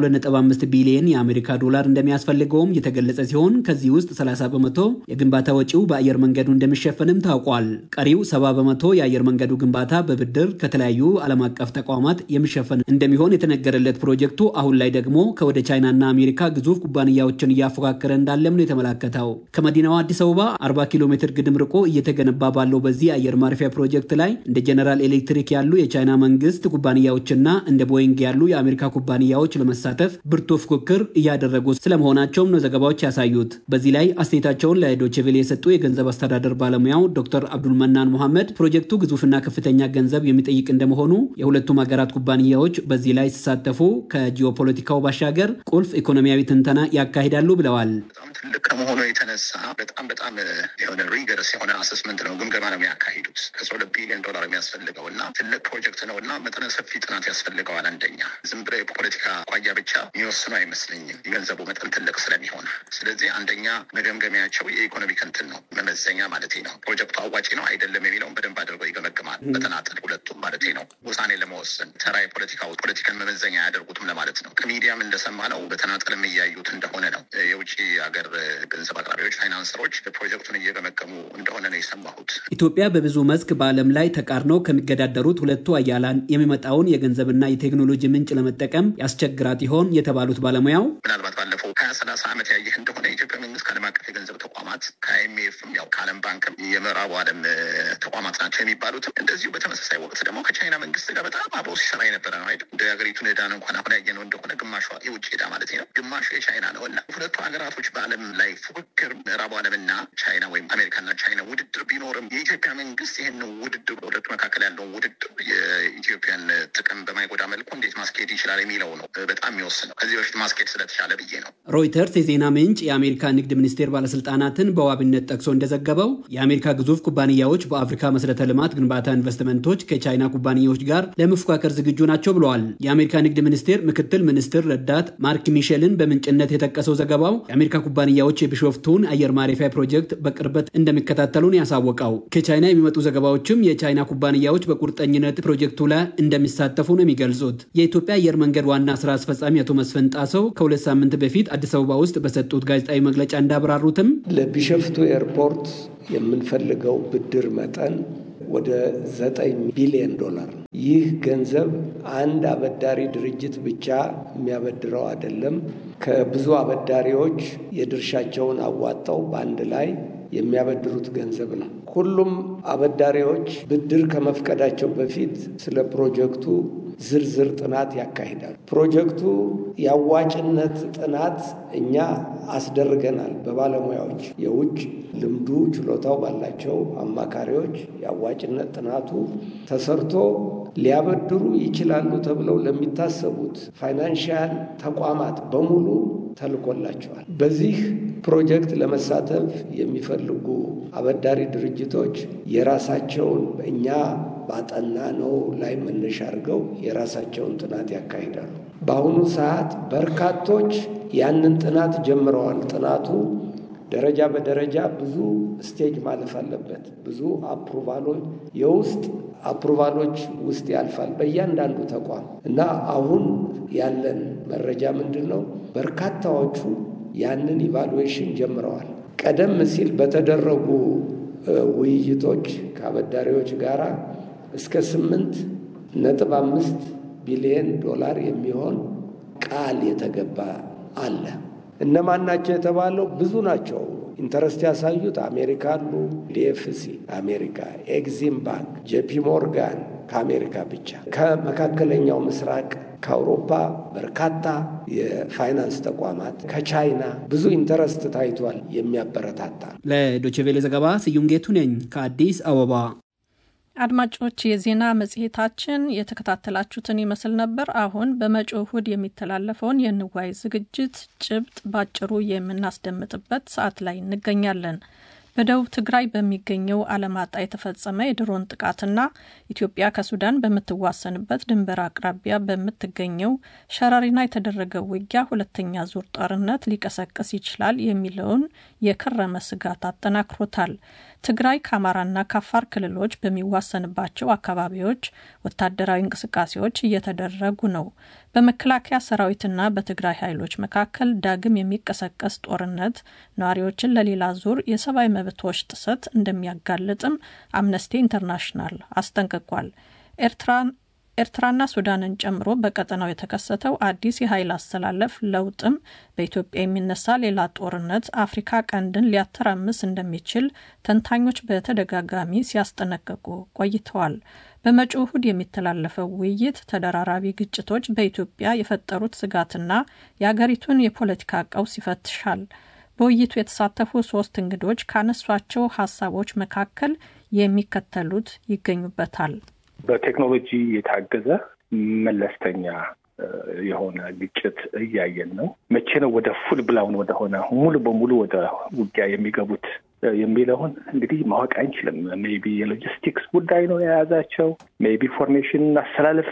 P: 125 ቢሊዮን የአሜሪካ ዶላር እንደሚያስፈልገውም የተገለጸ ሲሆን ከዚህ ውስጥ 30 በመቶ የግንባታ ወጪው በአየር መንገዱ እንደሚሸፈንም ታውቋል። ቀሪው 70 በመቶ የአየር መንገዱ ግንባታ በብድር ከተለያዩ ዓለም አቀፍ ተቋማት የሚሸፈን እንደሚሆን የተነገረለት ፕሮጀክቱ አሁን ላይ ደግሞ ከወደ ቻይናና አሜሪካ ግዙፍ ኩባንያዎችን እያፎካከረ እንዳለም ነው የተመላከተው። ከመዲናዋ አዲስ አበባ 40 ኪሎ ሜትር ግድም ርቆ እየተገነባ ባለው በዚህ አየር ማረፊያ ፕሮጀክት ላይ እንደ ጀነራል ኤሌክትሪክ ያሉ የቻይና መንግስት ኩባንያዎችና እንደ ቦይንግ ያሉ የአሜሪካ ኩባንያዎች ለመሳተፍ ብርቱ ፉክክር እያደረጉ ስለመሆናቸውም ነው ዘገባዎች ያሳዩት። በዚህ ላይ አስተያየታቸውን ለዶችቬሌ የሰጡ የገንዘብ አስተዳደር ባለሙያው ዶክተር አብዱልመናን ሙሐመድ ፕሮጀክቱ ግዙፍና ከፍተኛ ገንዘብ የሚጠይቅ እንደመሆኑ የሁለቱም ሀገራት ኩባንያዎች በዚህ ላይ ሲሳተፉ ከጂኦፖለቲካው ባሻገር ቁልፍ ኢኮኖሚያዊ ትንተና ያካሂዳሉ ብለዋል።
Q: በጣም ትልቅ ከመሆኑ የተነሳ በጣም በጣም የሆነ ሪገርስ የሆነ አሰስመንት ነው፣ ግምገማ ነው የሚያካሂዱት። ከሰ ሁለት ቢሊዮን ዶላር የሚያስፈልገው እና ትልቅ ፕሮጀክት ነው እና መጠነ ሰፊ ጥናት ያስፈልገዋል። አንደኛ ዝም ብሎ የፖለቲካ አኳያ ብቻ የሚወስኑ አይመስለኝም፣ የገንዘቡ መጠን ትልቅ ስለሚሆን። ስለዚህ አንደኛ መገምገሚያቸው የኢኮኖሚ ክንትን ነው፣ መመዘኛ ማለት ነው። ፕሮጀክቱ አዋጪ ነው አይደለም የሚለውን በደንብ አድርገው ይገመግማል። በተናጠል ሁለቱም ማለት ነው። ውሳኔ ለመወሰን ተራ የፖለቲካ ፖለቲካን መመዘኛ አያደርጉትም ለማለት ነው። ከሚዲያም እንደሰማ ነው በተናጠልም እያዩት እንደሆነ ነው። የውጭ ሀገር ገንዘብ አቅራቢዎች፣ ፋይናንሰሮች ፕሮጀክቱን እየገመገሙ እንደሆነ ነው የሰማሁት።
P: ኢትዮጵያ በብዙ መስክ በዓለም ላይ ተቃርነው ከሚገዳደሩት ሁለቱ አያላን የሚመጣውን የገንዘብና የቴክኖሎጂ ምንጭ ለመጠቀም ያስቸግራት ይሆን የተባሉት ባለሙያው
Q: ምናልባት ባለፈው ሀያ ሀያ ሰላሳ ዓመት ያየህ እንደሆነ የኢትዮጵያ መንግስት ከዓለም አቀፍ የገንዘብ ተቋማት ከአይኤምኤፍም ያው ከዓለም ባንክም የምዕራቡ ዓለም ተቋማት ናቸው የሚባሉትም እንደዚሁ በተመሳሳይ ወቅት ደግሞ ከቻይና መንግስት ጋር በጣም አብሮ ሲሰራ የነበረ ነው አይደል? እንደ ሀገሪቱን ዕዳን እንኳን አሁን ያየነው እንደሆነ ግማሿ የውጭ ዕዳ ማለት ነው፣ ግማሹ የቻይና ነው እና ሁለቱ ሀገራቶች በዓለም ላይ ፉክክር ምዕራቡ ዓለምና ቻይና ወይም አሜሪካና ቻይና ውድድር ቢኖርም የኢትዮጵያ መንግስት ይህን ውድድር በሁለቱ መካከል ያለውን ውድድር የኢትዮጵያን ጥቅም በማይጎዳ መልኩ እንዴት ማስኬድ ይችላል የሚለው ነው በጣም የሚወስነው። ከዚህ በፊት ማስኬድ ስለተቻለ ብዬ ነው።
P: ሮይተርስ የዜና ምንጭ የአሜሪካ ንግድ ሚኒስቴር ባለስልጣናትን በዋቢነት ጠቅሶ እንደዘገበው የአሜሪካ ግዙፍ ኩባንያዎች በአፍሪካ መሰረተ ልማት ግንባታ ኢንቨስትመንቶች ከቻይና ኩባንያዎች ጋር ለመፎካከር ዝግጁ ናቸው ብለዋል። የአሜሪካ ንግድ ሚኒስቴር ምክትል ሚኒስትር ረዳት ማርክ ሚሼልን በምንጭነት የጠቀሰው ዘገባው የአሜሪካ ኩባንያዎች የቢሾፍቱን አየር ማረፊያ ፕሮጀክት በቅርበት እንደሚከታተሉን ያሳወቀው ከቻይና የሚመጡ ዘገባዎችም የቻይና ኩባንያዎች በቁርጠኝነት ፕሮጀክቱ ላይ እንደሚሳተፉ ነው የሚገልጹት። የኢትዮጵያ አየር መንገድ ዋና ስራ አስፈጻሚ አቶ መስፍን ጣሰው ከሁለት ሳምንት በፊት አዲስ አበባ ውስጥ በሰጡት ጋዜጣዊ መግለጫ እንዳብራሩትም
R: ለቢሸፍቱ ኤርፖርት የምንፈልገው ብድር መጠን ወደ ዘጠኝ ቢሊዮን ዶላር ነው። ይህ ገንዘብ አንድ አበዳሪ ድርጅት ብቻ የሚያበድረው አይደለም። ከብዙ አበዳሪዎች የድርሻቸውን አዋጣው በአንድ ላይ የሚያበድሩት ገንዘብ ነው። ሁሉም አበዳሪዎች ብድር ከመፍቀዳቸው በፊት ስለ ፕሮጀክቱ ዝርዝር ጥናት ያካሂዳል። ፕሮጀክቱ የአዋጭነት ጥናት እኛ አስደርገናል። በባለሙያዎች የውጭ ልምዱ ችሎታው ባላቸው አማካሪዎች የአዋጭነት ጥናቱ ተሰርቶ ሊያበድሩ ይችላሉ ተብለው ለሚታሰቡት ፋይናንሽያል ተቋማት በሙሉ ተልኮላቸዋል። በዚህ ፕሮጀክት ለመሳተፍ የሚፈልጉ አበዳሪ ድርጅቶች የራሳቸውን እኛ ባጠና ነው ላይ መነሻ አድርገው የራሳቸውን ጥናት ያካሂዳሉ። በአሁኑ ሰዓት በርካቶች ያንን ጥናት ጀምረዋል። ጥናቱ ደረጃ በደረጃ ብዙ ስቴጅ ማለፍ አለበት። ብዙ አፕሩቫሎች የውስጥ አፕሩቫሎች ውስጥ ያልፋል በእያንዳንዱ ተቋም እና አሁን ያለን መረጃ ምንድን ነው? በርካታዎቹ ያንን ኢቫሉዌሽን ጀምረዋል። ቀደም ሲል በተደረጉ ውይይቶች ከአበዳሪዎች ጋር እስከ ስምንት ነጥብ አምስት ቢሊየን ዶላር የሚሆን ቃል የተገባ አለ። እነማን ናቸው የተባለው? ብዙ ናቸው። ኢንተረስት ያሳዩት አሜሪካ አሉ፣ ዲኤፍሲ አሜሪካ፣ ኤግዚም ባንክ፣ ጄፒ ሞርጋን ከአሜሪካ ብቻ፣ ከመካከለኛው ምስራቅ፣ ከአውሮፓ በርካታ የፋይናንስ ተቋማት፣ ከቻይና ብዙ ኢንተረስት ታይቷል። የሚያበረታታ
P: ለዶችቬሌ ዘገባ ስዩም ጌቱ ነኝ ከአዲስ አበባ።
C: አድማጮች የዜና መጽሔታችን የተከታተላችሁትን ይመስል ነበር። አሁን በመጪው እሁድ የሚተላለፈውን የንዋይ ዝግጅት ጭብጥ ባጭሩ የምናስደምጥበት ሰዓት ላይ እንገኛለን። በደቡብ ትግራይ በሚገኘው አለማጣ የተፈጸመ የድሮን ጥቃትና ኢትዮጵያ ከሱዳን በምትዋሰንበት ድንበር አቅራቢያ በምትገኘው ሸረሪና የተደረገው ውጊያ ሁለተኛ ዙር ጦርነት ሊቀሰቅስ ይችላል የሚለውን የከረመ ስጋት አጠናክሮታል። ትግራይ ከአማራና ከአፋር ክልሎች በሚዋሰንባቸው አካባቢዎች ወታደራዊ እንቅስቃሴዎች እየተደረጉ ነው። በመከላከያ ሰራዊትና በትግራይ ኃይሎች መካከል ዳግም የሚቀሰቀስ ጦርነት ነዋሪዎችን ለሌላ ዙር የሰብአዊ መብቶች ጥሰት እንደሚያጋልጥም አምነስቲ ኢንተርናሽናል አስጠንቅቋል። ኤርትራን ኤርትራና ሱዳንን ጨምሮ በቀጠናው የተከሰተው አዲስ የኃይል አስተላለፍ ለውጥም በኢትዮጵያ የሚነሳ ሌላ ጦርነት አፍሪካ ቀንድን ሊያተራምስ እንደሚችል ተንታኞች በተደጋጋሚ ሲያስጠነቅቁ ቆይተዋል። በመጪው እሁድ የሚተላለፈው ውይይት ተደራራቢ ግጭቶች በኢትዮጵያ የፈጠሩት ስጋትና የአገሪቱን የፖለቲካ ቀውስ ይፈትሻል። በውይይቱ የተሳተፉ ሶስት እንግዶች ካነሷቸው ሀሳቦች መካከል የሚከተሉት ይገኙበታል።
S: በቴክኖሎጂ የታገዘ መለስተኛ የሆነ ግጭት እያየን ነው። መቼ ነው ወደ ፉል ብላውን ወደሆነ ሙሉ በሙሉ ወደ ውጊያ የሚገቡት የሚለውን እንግዲህ ማወቅ አንችልም። ሜይ ቢ የሎጂስቲክስ ጉዳይ ነው የያዛቸው። ሜይ ቢ ፎርሜሽን አሰላለፍ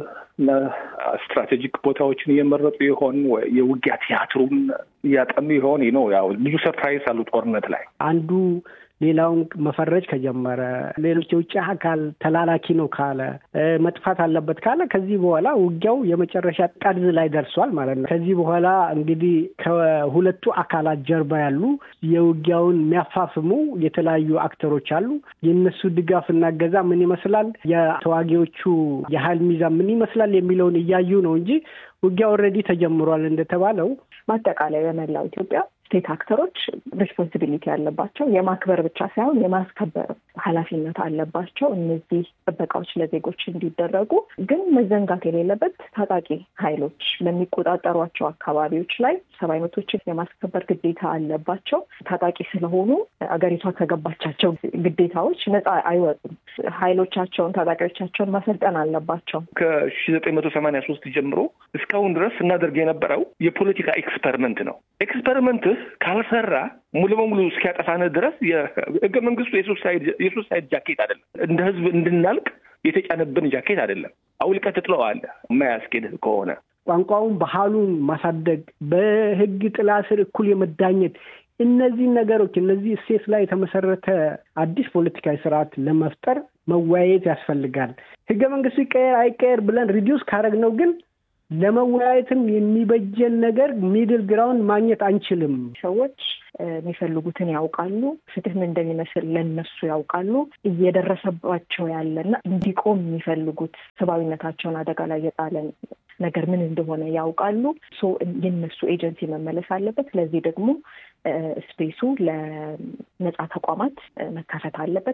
S: ስትራቴጂክ ቦታዎችን እየመረጡ ይሆን? የውጊያ ቲያትሩን እያጠኑ ይሆን? ነው ያው ብዙ ሰርፕራይዝ አሉ ጦርነት ላይ
T: አንዱ ሌላውን መፈረጅ ከጀመረ ሌሎች የውጭ አካል ተላላኪ ነው ካለ መጥፋት አለበት ካለ ከዚህ በኋላ ውጊያው የመጨረሻ ጠርዝ ላይ ደርሷል ማለት ነው። ከዚህ በኋላ እንግዲህ ከሁለቱ አካላት ጀርባ ያሉ የውጊያውን የሚያፋፍሙ የተለያዩ አክተሮች አሉ። የእነሱ ድጋፍና እገዛ ምን ይመስላል፣ የተዋጊዎቹ የኃይል ሚዛን ምን ይመስላል የሚለውን እያዩ ነው እንጂ ውጊያ ኦልሬዲ ተጀምሯል እንደተባለው
U: በአጠቃላይ በመላው ኢትዮጵያ ስቴት አክተሮች ሪስፖንሲቢሊቲ ያለባቸው የማክበር ብቻ ሳይሆን የማስከበር ኃላፊነት አለባቸው። እነዚህ ጥበቃዎች ለዜጎች እንዲደረጉ ግን መዘንጋት የሌለበት ታጣቂ ኃይሎች በሚቆጣጠሯቸው አካባቢዎች ላይ ሰብአዊ መብቶችን የማስከበር ግዴታ አለባቸው። ታጣቂ ስለሆኑ አገሪቷ ከገባቻቸው ግዴታዎች ነፃ አይወጡም። ኃይሎቻቸውን ታጣቂዎቻቸውን ማሰልጠን አለባቸው።
S: ከሺ ዘጠኝ መቶ ሰማንያ ሶስት ጀምሮ እስካሁን ድረስ ስናደርግ የነበረው የፖለቲካ ኤክስፐሪመንት ነው። ኤክስፐሪመንትህ ካልሰራ ሙሉ በሙሉ እስኪያጠፋንህ ድረስ የህገ መንግስቱ የሱሳይድ ጃኬት አይደለም። እንደ ህዝብ እንድናልቅ የተጫነብን ጃኬት አይደለም። አውልቀህ ትጥለዋለህ የማያስኬድህ ከሆነ
T: ቋንቋውን፣ ባህሉን ማሳደግ፣ በህግ ጥላ ስር እኩል የመዳኘት እነዚህ ነገሮች እነዚህ እሴት ላይ የተመሰረተ አዲስ ፖለቲካዊ ስርዓት ለመፍጠር መወያየት ያስፈልጋል። ህገ መንግስቱ ይቀየር አይቀየር ብለን ሪዲዩስ ካረግነው ግን ለመወያየትም የሚበጀን ነገር ሚድል ግራውንድ ማግኘት አንችልም።
U: ሰዎች የሚፈልጉትን ያውቃሉ። ፍትህ ምን እንደሚመስል ለነሱ ያውቃሉ። እየደረሰባቸው ያለና እንዲቆም የሚፈልጉት ሰብአዊነታቸውን አደጋ ላይ የጣለ ነገር ምን እንደሆነ ያውቃሉ። የነሱ ኤጀንሲ መመለስ አለበት። ስለዚህ ደግሞ ስፔሱ ለነጻ ተቋማት መከፈት አለበት።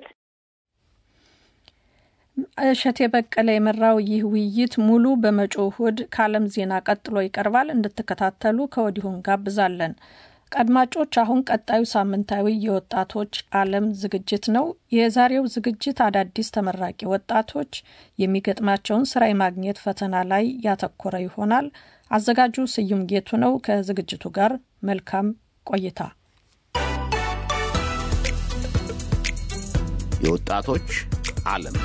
C: እሸቴ በቀለ የመራው ይህ ውይይት ሙሉ በመጪው እሁድ ከዓለም ዜና ቀጥሎ ይቀርባል። እንድትከታተሉ ከወዲሁ እንጋብዛለን። አድማጮች፣ አሁን ቀጣዩ ሳምንታዊ የወጣቶች ዓለም ዝግጅት ነው። የዛሬው ዝግጅት አዳዲስ ተመራቂ ወጣቶች የሚገጥማቸውን ስራ የማግኘት ፈተና ላይ ያተኮረ ይሆናል። አዘጋጁ ስዩም ጌቱ ነው። ከዝግጅቱ ጋር መልካም ቆይታ።
V: የወጣቶች ዓለም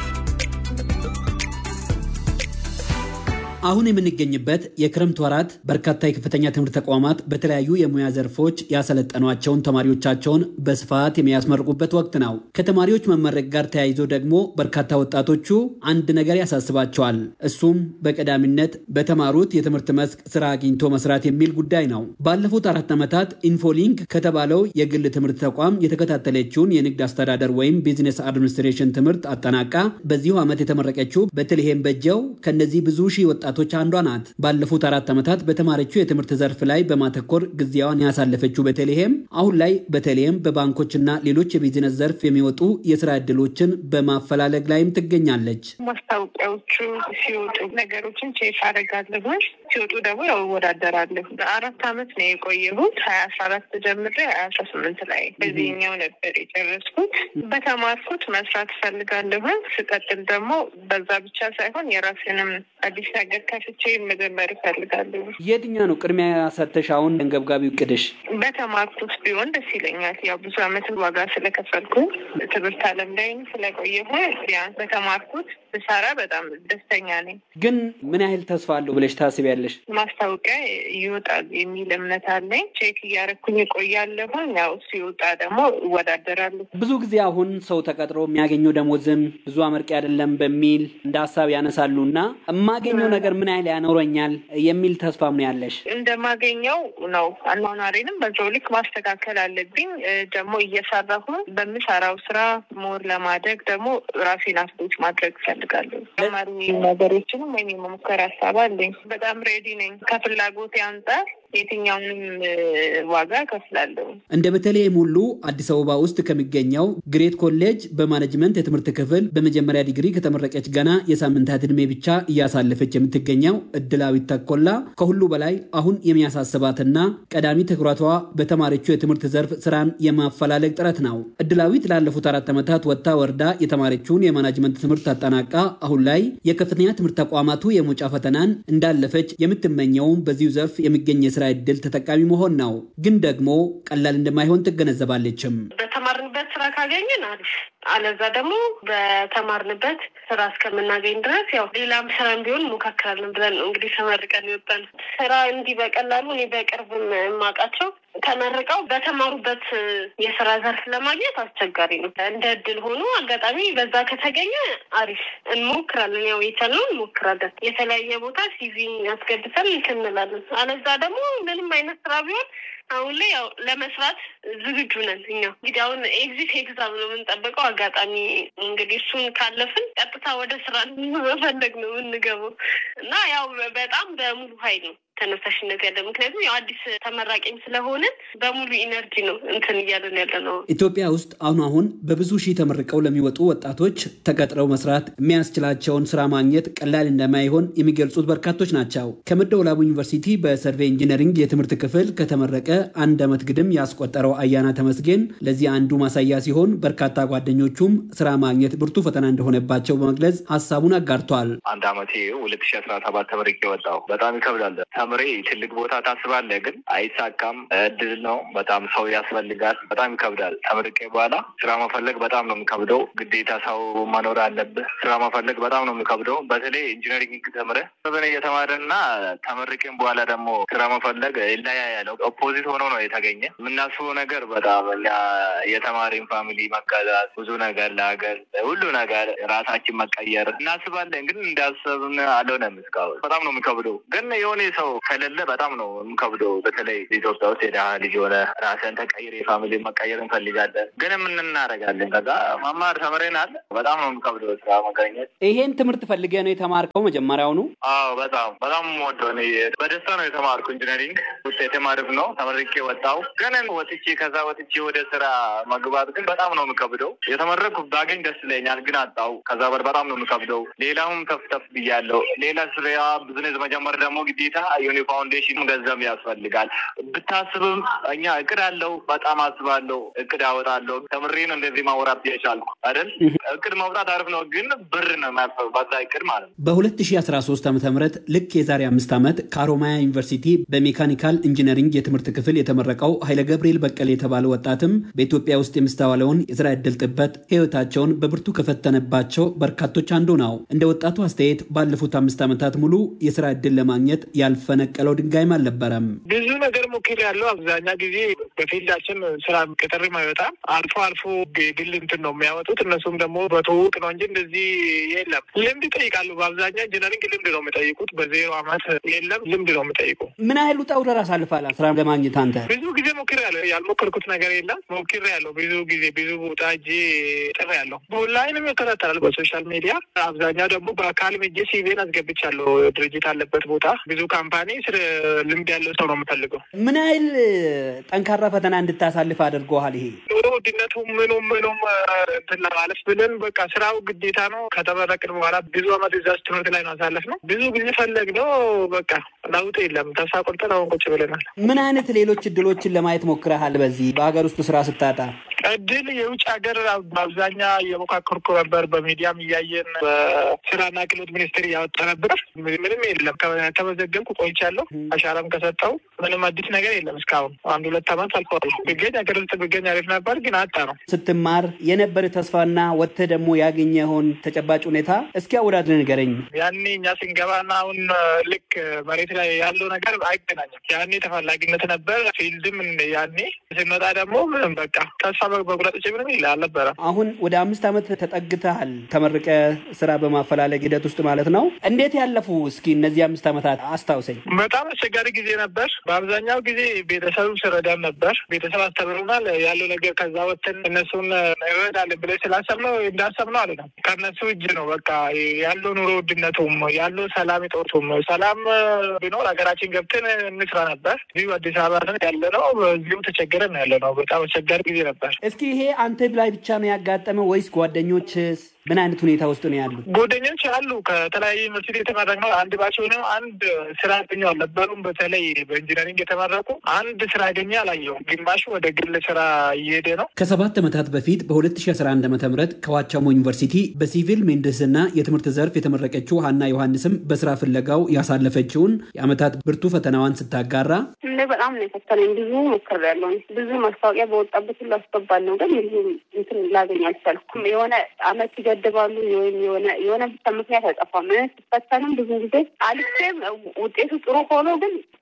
P: አሁን የምንገኝበት የክረምት ወራት በርካታ የከፍተኛ ትምህርት ተቋማት በተለያዩ የሙያ ዘርፎች ያሰለጠኗቸውን ተማሪዎቻቸውን በስፋት የሚያስመርቁበት ወቅት ነው። ከተማሪዎች መመረቅ ጋር ተያይዞ ደግሞ በርካታ ወጣቶቹ አንድ ነገር ያሳስባቸዋል። እሱም በቀዳሚነት በተማሩት የትምህርት መስክ ስራ አግኝቶ መስራት የሚል ጉዳይ ነው። ባለፉት አራት ዓመታት ኢንፎሊንክ ከተባለው የግል ትምህርት ተቋም የተከታተለችውን የንግድ አስተዳደር ወይም ቢዝነስ አድሚኒስትሬሽን ትምህርት አጠናቃ በዚሁ ዓመት የተመረቀችው በተልሔም በጀው ከነዚህ ብዙ ሺህ ወጣ ወጣቶች አንዷ ናት። ባለፉት አራት ዓመታት በተማረችው የትምህርት ዘርፍ ላይ በማተኮር ጊዜዋን ያሳለፈችው በተልሔም አሁን ላይ በተለይም በባንኮችና ሌሎች የቢዝነስ ዘርፍ የሚወጡ የስራ ዕድሎችን በማፈላለግ ላይም ትገኛለች።
W: ማስታወቂያዎቹ ሲወጡ ነገሮችን ቼክ አደርጋለሁ። ሲወጡ ደግሞ ያው እወዳደራለሁ። በአራት ዓመት ነው የቆየሁት። ሀያ አስራ አራት ጀምሬ ሀያ አስራ ስምንት ላይ በዚህኛው ነበር የጨረስኩት። በተማርኩት መስራት እፈልጋለሁ። ስቀጥል ደግሞ በዛ ብቻ ሳይሆን የራስንም አዲስ ነገር ከፍቼ መጀመር እፈልጋለሁ።
P: የትኛው ነው ቅድሚያ ሰተሽ አሁን አንገብጋቢ እቅድሽ?
W: በተማርኩት ቢሆን ደስ ይለኛል። ያው ብዙ ዓመት ዋጋ ስለከፈልኩ ትምህርት ዓለም ላይም ስለቆየሁ ቢያንስ በተማርኩት ብሰራ በጣም ደስተኛ ነኝ።
P: ግን ምን ያህል ተስፋ አለው ብለሽ ታስቢያለሽ?
W: ማስታወቂያ ይወጣል የሚል እምነት አለኝ። ቼክ እያረኩኝ እቆያለሁ። ያው ሲወጣ ደግሞ እወዳደራለሁ።
P: ብዙ ጊዜ አሁን ሰው ተቀጥሮ የሚያገኘው ደሞዝም ብዙ አመርቂ አይደለም በሚል እንደ ሀሳብ ያነሳሉ እና የማገኘው ነገር ምን ያህል ያኖረኛል የሚል ተስፋም ነው ያለሽ?
W: እንደማገኘው ነው። አኗኗሬንም በዛው ልክ ማስተካከል አለብኝ። ደግሞ እየሰራሁ በምሰራው ስራ ሞር ለማደግ ደግሞ ራሴን አፕዴት ማድረግ እፈልጋለሁ። ተማሪ ነገሮችንም ወይም የመሞከር ሀሳብ አለኝ። በጣም ሬዲ ነኝ። ከፍላጎቴ አንጻር የትኛውንም ዋጋ ከፍላለሁ።
P: እንደ በተለይም ሁሉ አዲስ አበባ ውስጥ ከሚገኘው ግሬት ኮሌጅ በማኔጅመንት የትምህርት ክፍል በመጀመሪያ ዲግሪ ከተመረቀች ገና የሳምንታት ዕድሜ ብቻ እያሳለፈች የምትገኘው እድላዊት ተኮላ ከሁሉ በላይ አሁን የሚያሳስባትና ቀዳሚ ትኩረቷ በተማሪችው የትምህርት ዘርፍ ስራን የማፈላለግ ጥረት ነው። እድላዊት ላለፉት አራት ዓመታት ወጥታ ወርዳ የተማረችውን የማናጅመንት ትምህርት አጠናቃ አሁን ላይ የከፍተኛ ትምህርት ተቋማቱ የመውጫ ፈተናን እንዳለፈች የምትመኘውም በዚሁ ዘርፍ የሚገኝ የስራ እድል ተጠቃሚ መሆን ነው። ግን ደግሞ ቀላል እንደማይሆን ትገነዘባለችም።
O: በተማርንበት ስራ ካገኘን አሪፍ፣ አለዛ ደግሞ በተማርንበት ስራ እስከምናገኝ ድረስ ያው ሌላም ስራም ቢሆን ሞካክራለን ብለን ነው እንግዲህ ተመርቀን ይወጣል። ስራ እንዲህ በቀላሉ እኔ በቅርብም የማውቃቸው ተመርቀው በተማሩበት የስራ ዘርፍ ለማግኘት አስቸጋሪ ነው። እንደ እድል ሆኖ አጋጣሚ በዛ ከተገኘ አሪፍ እንሞክራለን። ያው የቻልነው እንሞክራለን። የተለያየ ቦታ ሲቪ ያስገብተን እንትን እንላለን። አለዛ ደግሞ ምንም አይነት ስራ ቢሆን አሁን ላይ ያው ለመስራት ዝግጁ ነን። እኛ እንግዲህ አሁን ኤግዚት ኤግዛም ነው የምንጠብቀው። አጋጣሚ እንግዲህ እሱን ካለፍን ቀጥታ ወደ ስራ መፈለግ ነው የምንገባው
W: እና ያው በጣም በሙሉ ኃይል ነው ተነሳሽነት ያለ ምክንያቱም ያው አዲስ ተመራቂም ስለሆንን በሙሉ ኢነርጂ ነው እንትን እያለን ያለ ነው።
P: ኢትዮጵያ ውስጥ አሁን አሁን በብዙ ሺህ ተመርቀው ለሚወጡ ወጣቶች ተቀጥረው መስራት የሚያስችላቸውን ስራ ማግኘት ቀላል እንደማይሆን የሚገልጹት በርካቶች ናቸው። ከመደወላቡ ዩኒቨርሲቲ በሰርቬይ ኢንጂነሪንግ የትምህርት ክፍል ከተመረቀ አንድ ዓመት ግድም ያስቆጠረው አያና ተመስገን ለዚህ አንዱ ማሳያ ሲሆን በርካታ ጓደኞቹም ስራ ማግኘት ብርቱ ፈተና እንደሆነባቸው በመግለጽ ሀሳቡን አጋርቷል።
B: አንድ ዓመቴ ሁለት ሺ አስራ ሰባት ተመርቄ ወጣሁ። በጣም ይከብዳል። ተምሬ ትልቅ ቦታ ታስባለህ፣ ግን አይሳካም። እድል ነው። በጣም ሰው ያስፈልጋል። በጣም ይከብዳል። ተመርቄ በኋላ ስራ መፈለግ በጣም ነው የሚከብደው። ግዴታ ሰው መኖር አለብህ። ስራ መፈለግ በጣም ነው የሚከብደው። በተለይ ኢንጂነሪንግ ተምረህ በበነ እየተማረና ተመርቄም በኋላ ደግሞ ስራ መፈለግ ይለያያል። ኦፖዚት ሆኖ ነው የተገኘ። የምናስበው ነገር በጣም እኛ የተማሪን ፋሚሊ መገዛት፣ ብዙ ነገር ለሀገር ሁሉ ነገር ራሳችን መቀየር እናስባለን፣ ግን እንዳሰብን አልሆነም እስካሁን። በጣም ነው የሚከብደው። ግን የሆነ ሰው ከሌለ በጣም ነው የሚከብደው። በተለይ ኢትዮጵያ ውስጥ የድሃ ልጅ የሆነ ራስን ተቀይር የፋሚሊ መቀየር እንፈልጋለን፣ ግን ምን እናደርጋለን? ከዛ መማር ተምረናል። በጣም ነው የሚከብደው ስራ መገኘት።
P: ይሄን ትምህርት ፈልገ ነው የተማርከው መጀመሪያውኑ?
B: አዎ በጣም በጣም ወደው በደስታ ነው የተማርኩ። ኢንጂነሪንግ ውጤቴም አሪፍ ነው። ተመርቄ ወጣው። ግን ወጥቼ ከዛ ወጥቼ ወደ ስራ መግባት ግን በጣም ነው የሚከብደው። የተመረኩ ባገኝ ደስ ይለኛል፣ ግን አጣው። ከዛ በር በጣም ነው የሚከብደው። ሌላውም ተፍ ተፍ ብያለሁ። ሌላ ስራ ብዝነስ መጀመር ደግሞ ግዴታ የሆነ ፋውንዴሽን ገንዘብ ያስፈልጋል። ብታስብም እኛ እቅድ አለው። በጣም አስባለሁ። እቅድ አወጣለሁ። ተምሬ ነው እንደዚህ ማውራት የቻልኩ አይደል። እቅድ መውጣት አሪፍ ነው፣ ግን ብር ነው የሚያስፈልግ በዛ እቅድ ማለት ነው።
P: በ2013 ዓ ም ልክ የዛሬ አምስት ዓመት ከአሮማያ ዩኒቨርሲቲ በሜካኒካል ኢንጂነሪንግ የትምህርት ክፍል የተመረቀው ኃይለ ገብርኤል በቀል የተባለ ወጣትም በኢትዮጵያ ውስጥ የሚስተዋለውን የስራ ዕድል ጥበት ህይወታቸውን በብርቱ ከፈተነባቸው በርካቶች አንዱ ነው። እንደ ወጣቱ አስተያየት ባለፉት አምስት ዓመታት ሙሉ የስራ ዕድል ለማግኘት ያልፈነቀለው ድንጋይም አልነበረም።
E: ብዙ ነገር ሞክር ያለው አብዛኛ ጊዜ በፊልዳችን ስራ ቅጥርም አይወጣም። አልፎ አልፎ የግል እንትን ነው የሚያወጡት። እነሱም ደግሞ በትውውቅ ነው እንጂ እንደዚህ የለም። ልምድ ይጠይቃሉ። በአብዛኛው ኢንጂነሪንግ ልምድ ነው የሚጠይቁት። በዜሮ አመት የለም ልምድ ነው የሚጠይቁ።
P: ምን ያህል ውጣ ውረድ አሳልፋል ስራ ለማግኘት አንተ?
E: ብዙ ጊዜ ሞክር ያለው ያልሞከርኩት ነገር የለም። ሞክር ያለው ብዙ ጊዜ ብዙ ቦታ እጄ ጥር ያለው በኦንላይንም ይከታተላል በሶሻል ሚዲያ። አብዛኛው ደግሞ በአካልም እጄ ሲቪን አስገብቻለሁ። ድርጅት አለበት ቦታ ብዙ ካምፓኒ ስለ ልምድ ያለው ሰው ነው የምፈልገው።
P: ምን ያህል ጠንካራ ፈተና እንድታሳልፍ አድርገዋል? ይሄ
E: ኑሮ ውድነቱ ምኑም ምኑም እንትን ለማለፍ ብለን በቃ ስራው ግዴታ ነው። ከተመረቅን በኋላ ብዙ አመት እዛች ትምህርት ላይ ነው አሳለፍ ነው። ብዙ ጊዜ ፈለግ ነው በቃ ለውጥ የለም። ተስፋ ቆርጠን አሁን ቁጭ ብለናል።
P: ምን አይነት ሌሎች እድሎችን ለማየት ሞክረሃል? በዚህ በሀገር ውስጥ ስራ ስታጣ
E: እድል የውጭ ሀገር በአብዛኛ እየሞካከርኩ ነበር። በሚዲያም እያየን በስራና ክህሎት ሚኒስቴር እያወጣ ነበር። ምንም የለም። ከተመዘገብኩ ቆይቻለሁ። አሻራም ከሰጠው ምንም አዲስ ነገር የለም። እስካሁን አንድ ሁለት አመት አልፈዋል። ብገኝ ሀገር ውስጥ ብገኝ አሪፍ ነበር፣ ግን አጣ ነው።
P: ስትማር የነበር ተስፋና ወጥተህ ደግሞ ያገኘኸውን ተጨባጭ ሁኔታ እስኪ አወዳድር ንገረኝ።
E: ያኔ እኛ ስንገባና አሁን ልክ መሬት ላይ ያለው ነገር አይገናኝም። ያኔ ተፈላጊነት ነበር፣ ፊልድም ያኔ ስንወጣ ደግሞ ምንም በቃ ተስፋ በጉዳት ምንም ይል አልነበረም።
P: አሁን ወደ አምስት ዓመት ተጠግተሃል ተመርቀ ስራ በማፈላለግ ሂደት ውስጥ ማለት ነው። እንዴት ያለፉ እስኪ እነዚህ አምስት ዓመታት አስታውሰኝ።
E: በጣም አስቸጋሪ ጊዜ ነበር። በአብዛኛው ጊዜ ቤተሰብ ስረዳን ነበር። ቤተሰብ አስተምሩናል ያለው ነገር ከዛ ወጥተን እነሱን እንረዳለን ብለን ስላሰብነው እንዳሰብነው አለ ነው። ከእነሱ እጅ ነው በቃ ያለው ኑሮ ውድነቱም ያለው ሰላም እጦቱም። ሰላም ቢኖር ሀገራችን ገብተን እንስራ ነበር። እዚሁ አዲስ አበባ ያለ ነው። እዚሁ ተቸገረን ያለ ነው። በጣም አስቸጋሪ ጊዜ ነበር።
P: እስኪ ይሄ አንተ ላይ ብቻ ነው ያጋጠመው ወይስ ጓደኞችስ ምን አይነት ሁኔታ ውስጥ ነው ያሉት?
E: ጓደኞች አሉ። ከተለያዩ ዩኒቨርሲቲ የተመረቅነው አንድ ባች ሆነው አንድ ስራ ያገኙ አልነበሩም። በተለይ በኢንጂነሪንግ የተመረቁ አንድ ስራ ያገኘ አላየሁም። ግማሹ ወደ ግል ስራ እየሄደ ነው።
P: ከሰባት ዓመታት በፊት በ2011 ዓ ም ከዋቻሞ ዩኒቨርሲቲ በሲቪል ምህንድስና የትምህርት ዘርፍ የተመረቀችው ሀና ዮሐንስም በስራ ፍለጋው ያሳለፈችውን የአመታት ብርቱ ፈተናዋን ስታጋራ
F: እንደ በጣም ነው የፈተነኝ። ብዙ ሞክሬያለሁ። ብዙ ማስታወቂያ በወጣበት ሁሉ አስገባለሁ፣ ግን ብዙ እንትን ላገኝ አልቻልኩም። የሆነ አመት ይገድባሉ ወይም የሆነ የሆነ ብቻ ምክንያት አይጠፋም። ስፈተንም ብዙ ጊዜ አልፌም ውጤቱ ጥሩ ሆኖ ግን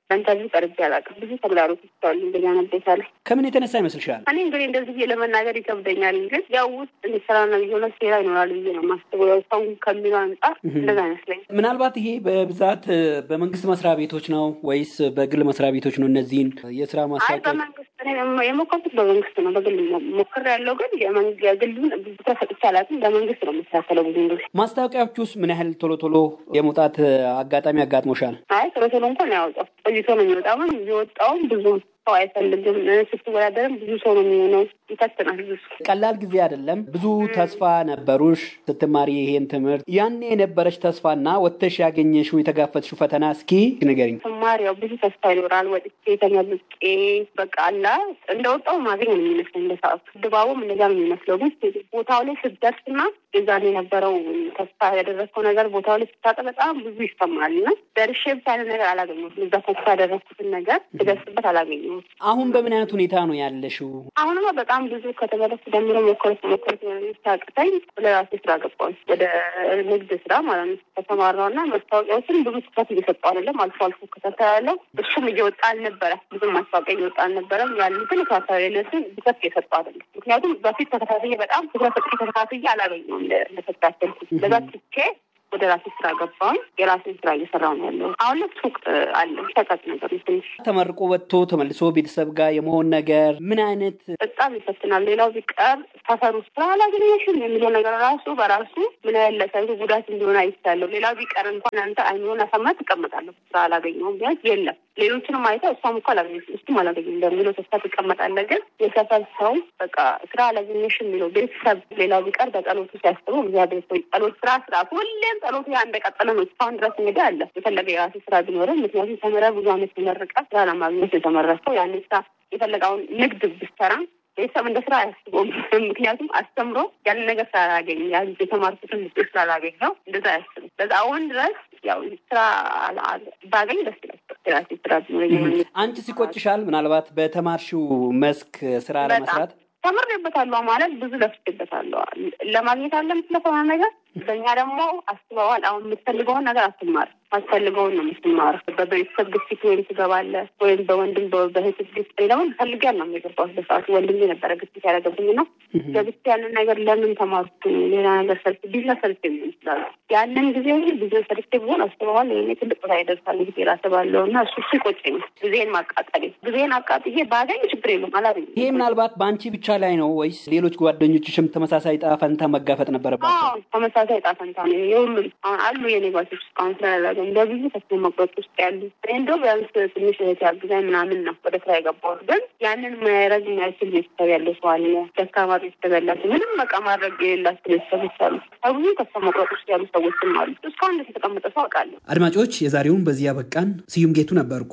F: በኢንተርቪው ቀርቤ አላውቅም። ብዙ ተግዳሮቶች አሉ እንደዚያ ነቤታ ላይ
P: ከምን የተነሳ ይመስልሻል?
F: እኔ እንግዲህ እንደዚህ ብዬ ለመናገር ይከብደኛል። ግን ያው ውስጥ ስራና የሆነ ሴራ ይኖራል ብዬ ነው የማስበው። ያው ሰው ከሚለው አንጻር እንደዛ አይመስለኝ።
P: ምናልባት ይሄ በብዛት በመንግስት መስሪያ ቤቶች ነው ወይስ በግል መስሪያ ቤቶች ነው? እነዚህን የስራ
F: አይ
P: ማስታወቂያ
F: በመንግስት እኔ የሞከርኩት በመንግስት ነው። በግል ሞክር ያለው ግን የግሉን ብዙ ተሰጥቼ አላውቅም። በመንግስት ነው የምስተካከለው ብዙ ጊዜ።
P: ማስታወቂያዎች ውስጥ ምን ያህል ቶሎ ቶሎ የመውጣት አጋጣሚ አጋጥሞሻል?
F: አይ ቶሎ ቶሎ እንኳን ያወጣው ቆይቶ ነው የሚወጣው። ግን የወጣውም ብዙ ሰው አይፈልግም። ስትወዳደርም ብዙ ሰው ነው የሚሆነው። ይፈትናል ብዙ
P: ቀላል ጊዜ አይደለም። ብዙ ተስፋ ነበሩሽ ስትማሪ ይሄን ትምህርት። ያኔ የነበረች ተስፋና ወጥተሽ ያገኘሽው የተጋፈጥሽው ፈተና እስኪ ንገሪኝ።
F: ስማር ያው ብዙ ተስፋ ይኖራል። ወጥቼ ተመርቄ በቃ አላ እንደወጣው ማገኝ ነው የሚመስለኝ በሰዓቱ። ድባቡም እንደዛ ነው የሚመስለው። ግን ቦታው ላይ ስትደርስና የዛን የነበረው ተስፋ ያደረግከው ነገር ቦታው ላይ ስታጠ በጣም ብዙ ይሰማል እና ደርሼ ብቻ ያለ ነገር አላገኘሁትም። እዛ ተስፋ ያደረግኩትን ነገር ስደርስበት አላገኘሁትም።
P: አሁን በምን አይነት ሁኔታ ነው ያለሽው?
F: አሁንማ በጣም ብዙ ከተመለስ ጀምሮ ሞከረት ሞከረት ሲያቅተኝ ወደ ራሴ ስራ ገባሁኝ። ወደ ንግድ ስራ ማለት ነው ከተማራው እና መስታወቂያዎችን ብዙ ትኩረት እየሰጠው አይደለም። አልፎ አልፎ እከታተላለሁ። እሱም እየወጣ አልነበረ ብዙም ማስታወቂያ እየወጣ አልነበረም። ያሉትን እከታተላለሁ። ትኩረት እየሰጠው አይደለም። ምክንያቱም በፊት ተከታትዬ በጣም ትኩረት ሰጥቼ ተከታትዬ አላገኘሁም እንደተከታተልኩት ለዛ ትቼ ወደ ራሴ ስራ ገባሁኝ። የራሴን ስራ እየሰራሁ ነው ያለው። አሁን ላይ ሱቅ አለ ሸቀጥ ነገር ነው ትንሽ
P: ተመርቆ ወጥቶ ተመልሶ ቤተሰብ ጋር የመሆን ነገር ምን አይነት
F: በጣም ይፈትናል። ሌላው ቢቀር ሰፈር ውስጥ ስራ አላገኘሽም የሚለው ነገር ራሱ በራሱ ምን ያህል ለሰው ጉዳት እንዲሆን አይቻለሁ። ሌላው ቢቀር እንኳን አንተ አይኖን አሳምና ትቀመጣለህ። ስራ አላገኘሁም ቢያንስ የለም ሌሎችንም አይተህ እሷም እኮ አላገኘችም እሱም አላገኘም በሚለው ተስፋ ትቀመጣለህ። ግን የሰፈር ሰው በቃ ስራ አላገኘሽም የሚለው ቤተሰብ ሌላው ቢቀር በጸሎቱ ሲያስቡ እግዚአብሔር ሆይ ጸሎት ስራ ስራ ሁሌም ጸሎቱ ያ እንደቀጠለ ነው። እስካሁን ድረስ እንግዲህ አለ የፈለገ የራሱ ስራ ቢኖርም ምክንያቱም ተምረህ ብዙ አመት ተመርቀ ስራ ለማግኘት የተመረሰው ያን ስራ የፈለገውን ንግድ ብትሰራ ቤተሰብ እንደ ስራ አያስበውም። ምክንያቱም አስተምሮ ያንን ነገር ስላላገኝ ያ የተማርኩትን ውጤት ስላላገኘው እንደዛ አያስብም። በዛ አሁን ድረስ ያው ስራ ባገኝ ደስ ይላል። ራሴ ስራ ቢኖረኝ
P: አንቺ ሲቆጭሻል? ምናልባት በተማርሽው መስክ ስራ ለመስራት
F: ተምሬበታለሁ ማለት ብዙ ለፍቼበታለሁ። ለማግኘት አለ የምትለፈው ነገር በእኛ ደግሞ አስበዋል። አሁን የምትፈልገውን ነገር አትማር፣ አስፈልገውን ነው የምትማር። በቤተሰብ ግፊት ወይም ትገባለህ ወይም በወንድም በእህት ግፊት ደግሞ ፈልጊያል ነው የገባሁት። በሰዓቱ ወንድም የነበረ ግፊት ያደረገብኝ ነው ገብቼ ያንን ነገር ለምን ተማርኩ ሌላ ነገር ሰርች ቢዝነስ ሰርች የሚሆን ይችላሉ። ያንን ጊዜ ቢዝነስ ሰርች ቢሆን አስበዋል ይሄኔ ትልቅ ቦታ ይደርሳል ጊዜ ራስባለሁ እና እሱ እሱ ይቆጨኛል። ጊዜን ማቃጠሌ ጊዜን አቃጥዬ ባገኝ ችግር የለም አላገኝም።
P: ይሄ ምናልባት በአንቺ ብቻ ላይ ነው ወይስ ሌሎች ጓደኞችሽም ተመሳሳይ ዕጣ ፈንታ መጋፈጥ ነበረባቸው?
F: ተመሳሳይ ዕጣ ፈንታ ነው የሁሉም። አሁን አሉ የኔ ጓደኞች እስካሁን ስላላገኝ በብዙ ተስፋ መቁረጥ ውስጥ ያሉ እኔ እንደው ቢያንስ ትንሽ እህት ያግዛኝ ምናምን ነው ወደ ስራ የገባሁት። ግን ያንን ማድረግ የማይችል ቤተሰብ ያለው ሰው አለ። ደካማ ቤተሰብ ያላቸው ምንም በቃ ማድረግ የሌላቸው ቤተሰቦች አሉ። ከብዙ ተስፋ መቁረጥ ውስጥ ያሉ ሰዎችም አሉ። እስካሁን እንደተቀመጠ የተቀመጠ ሰው አውቃለሁ።
P: አድማጮች፣ የዛሬውን በዚህ ያበቃን። ስዩም ጌቱ ነበርኩ።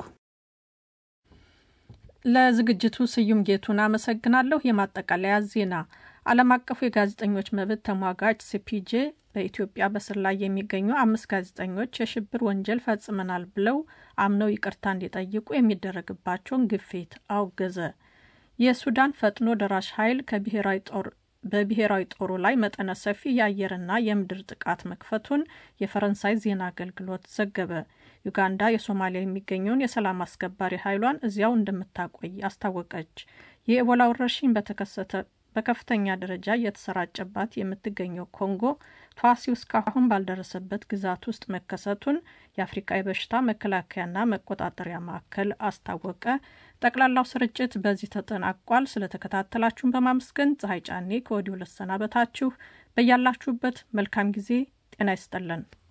C: ለዝግጅቱ ስዩም ጌቱን አመሰግናለሁ። የማጠቃለያ ዜና ዓለም አቀፉ የጋዜጠኞች መብት ተሟጋች ሲፒጄ በኢትዮጵያ በስር ላይ የሚገኙ አምስት ጋዜጠኞች የሽብር ወንጀል ፈጽመናል ብለው አምነው ይቅርታ እንዲጠይቁ የሚደረግባቸውን ግፊት አውገዘ። የሱዳን ፈጥኖ ደራሽ ኃይል ከብሔራዊ ጦር በብሔራዊ ጦሩ ላይ መጠነ ሰፊ የአየርና የምድር ጥቃት መክፈቱን የፈረንሳይ ዜና አገልግሎት ዘገበ። ዩጋንዳ የሶማሊያ የሚገኘውን የሰላም አስከባሪ ኃይሏን እዚያው እንደምታቆይ አስታወቀች። የኤቦላ ወረርሽኝ በተከሰተ በከፍተኛ ደረጃ እየተሰራጨባት የምትገኘው ኮንጎ ተዋሲው እስካሁን ባልደረሰበት ግዛት ውስጥ መከሰቱን የአፍሪካ የበሽታ መከላከያና መቆጣጠሪያ ማዕከል አስታወቀ። ጠቅላላው ስርጭት በዚህ ተጠናቋል። ስለተከታተላችሁን በማመስገን ፀሐይ ጫኔ ከወዲሁ ልሰናበታችሁ። በያላችሁበት መልካም ጊዜ ጤና ይስጠለን።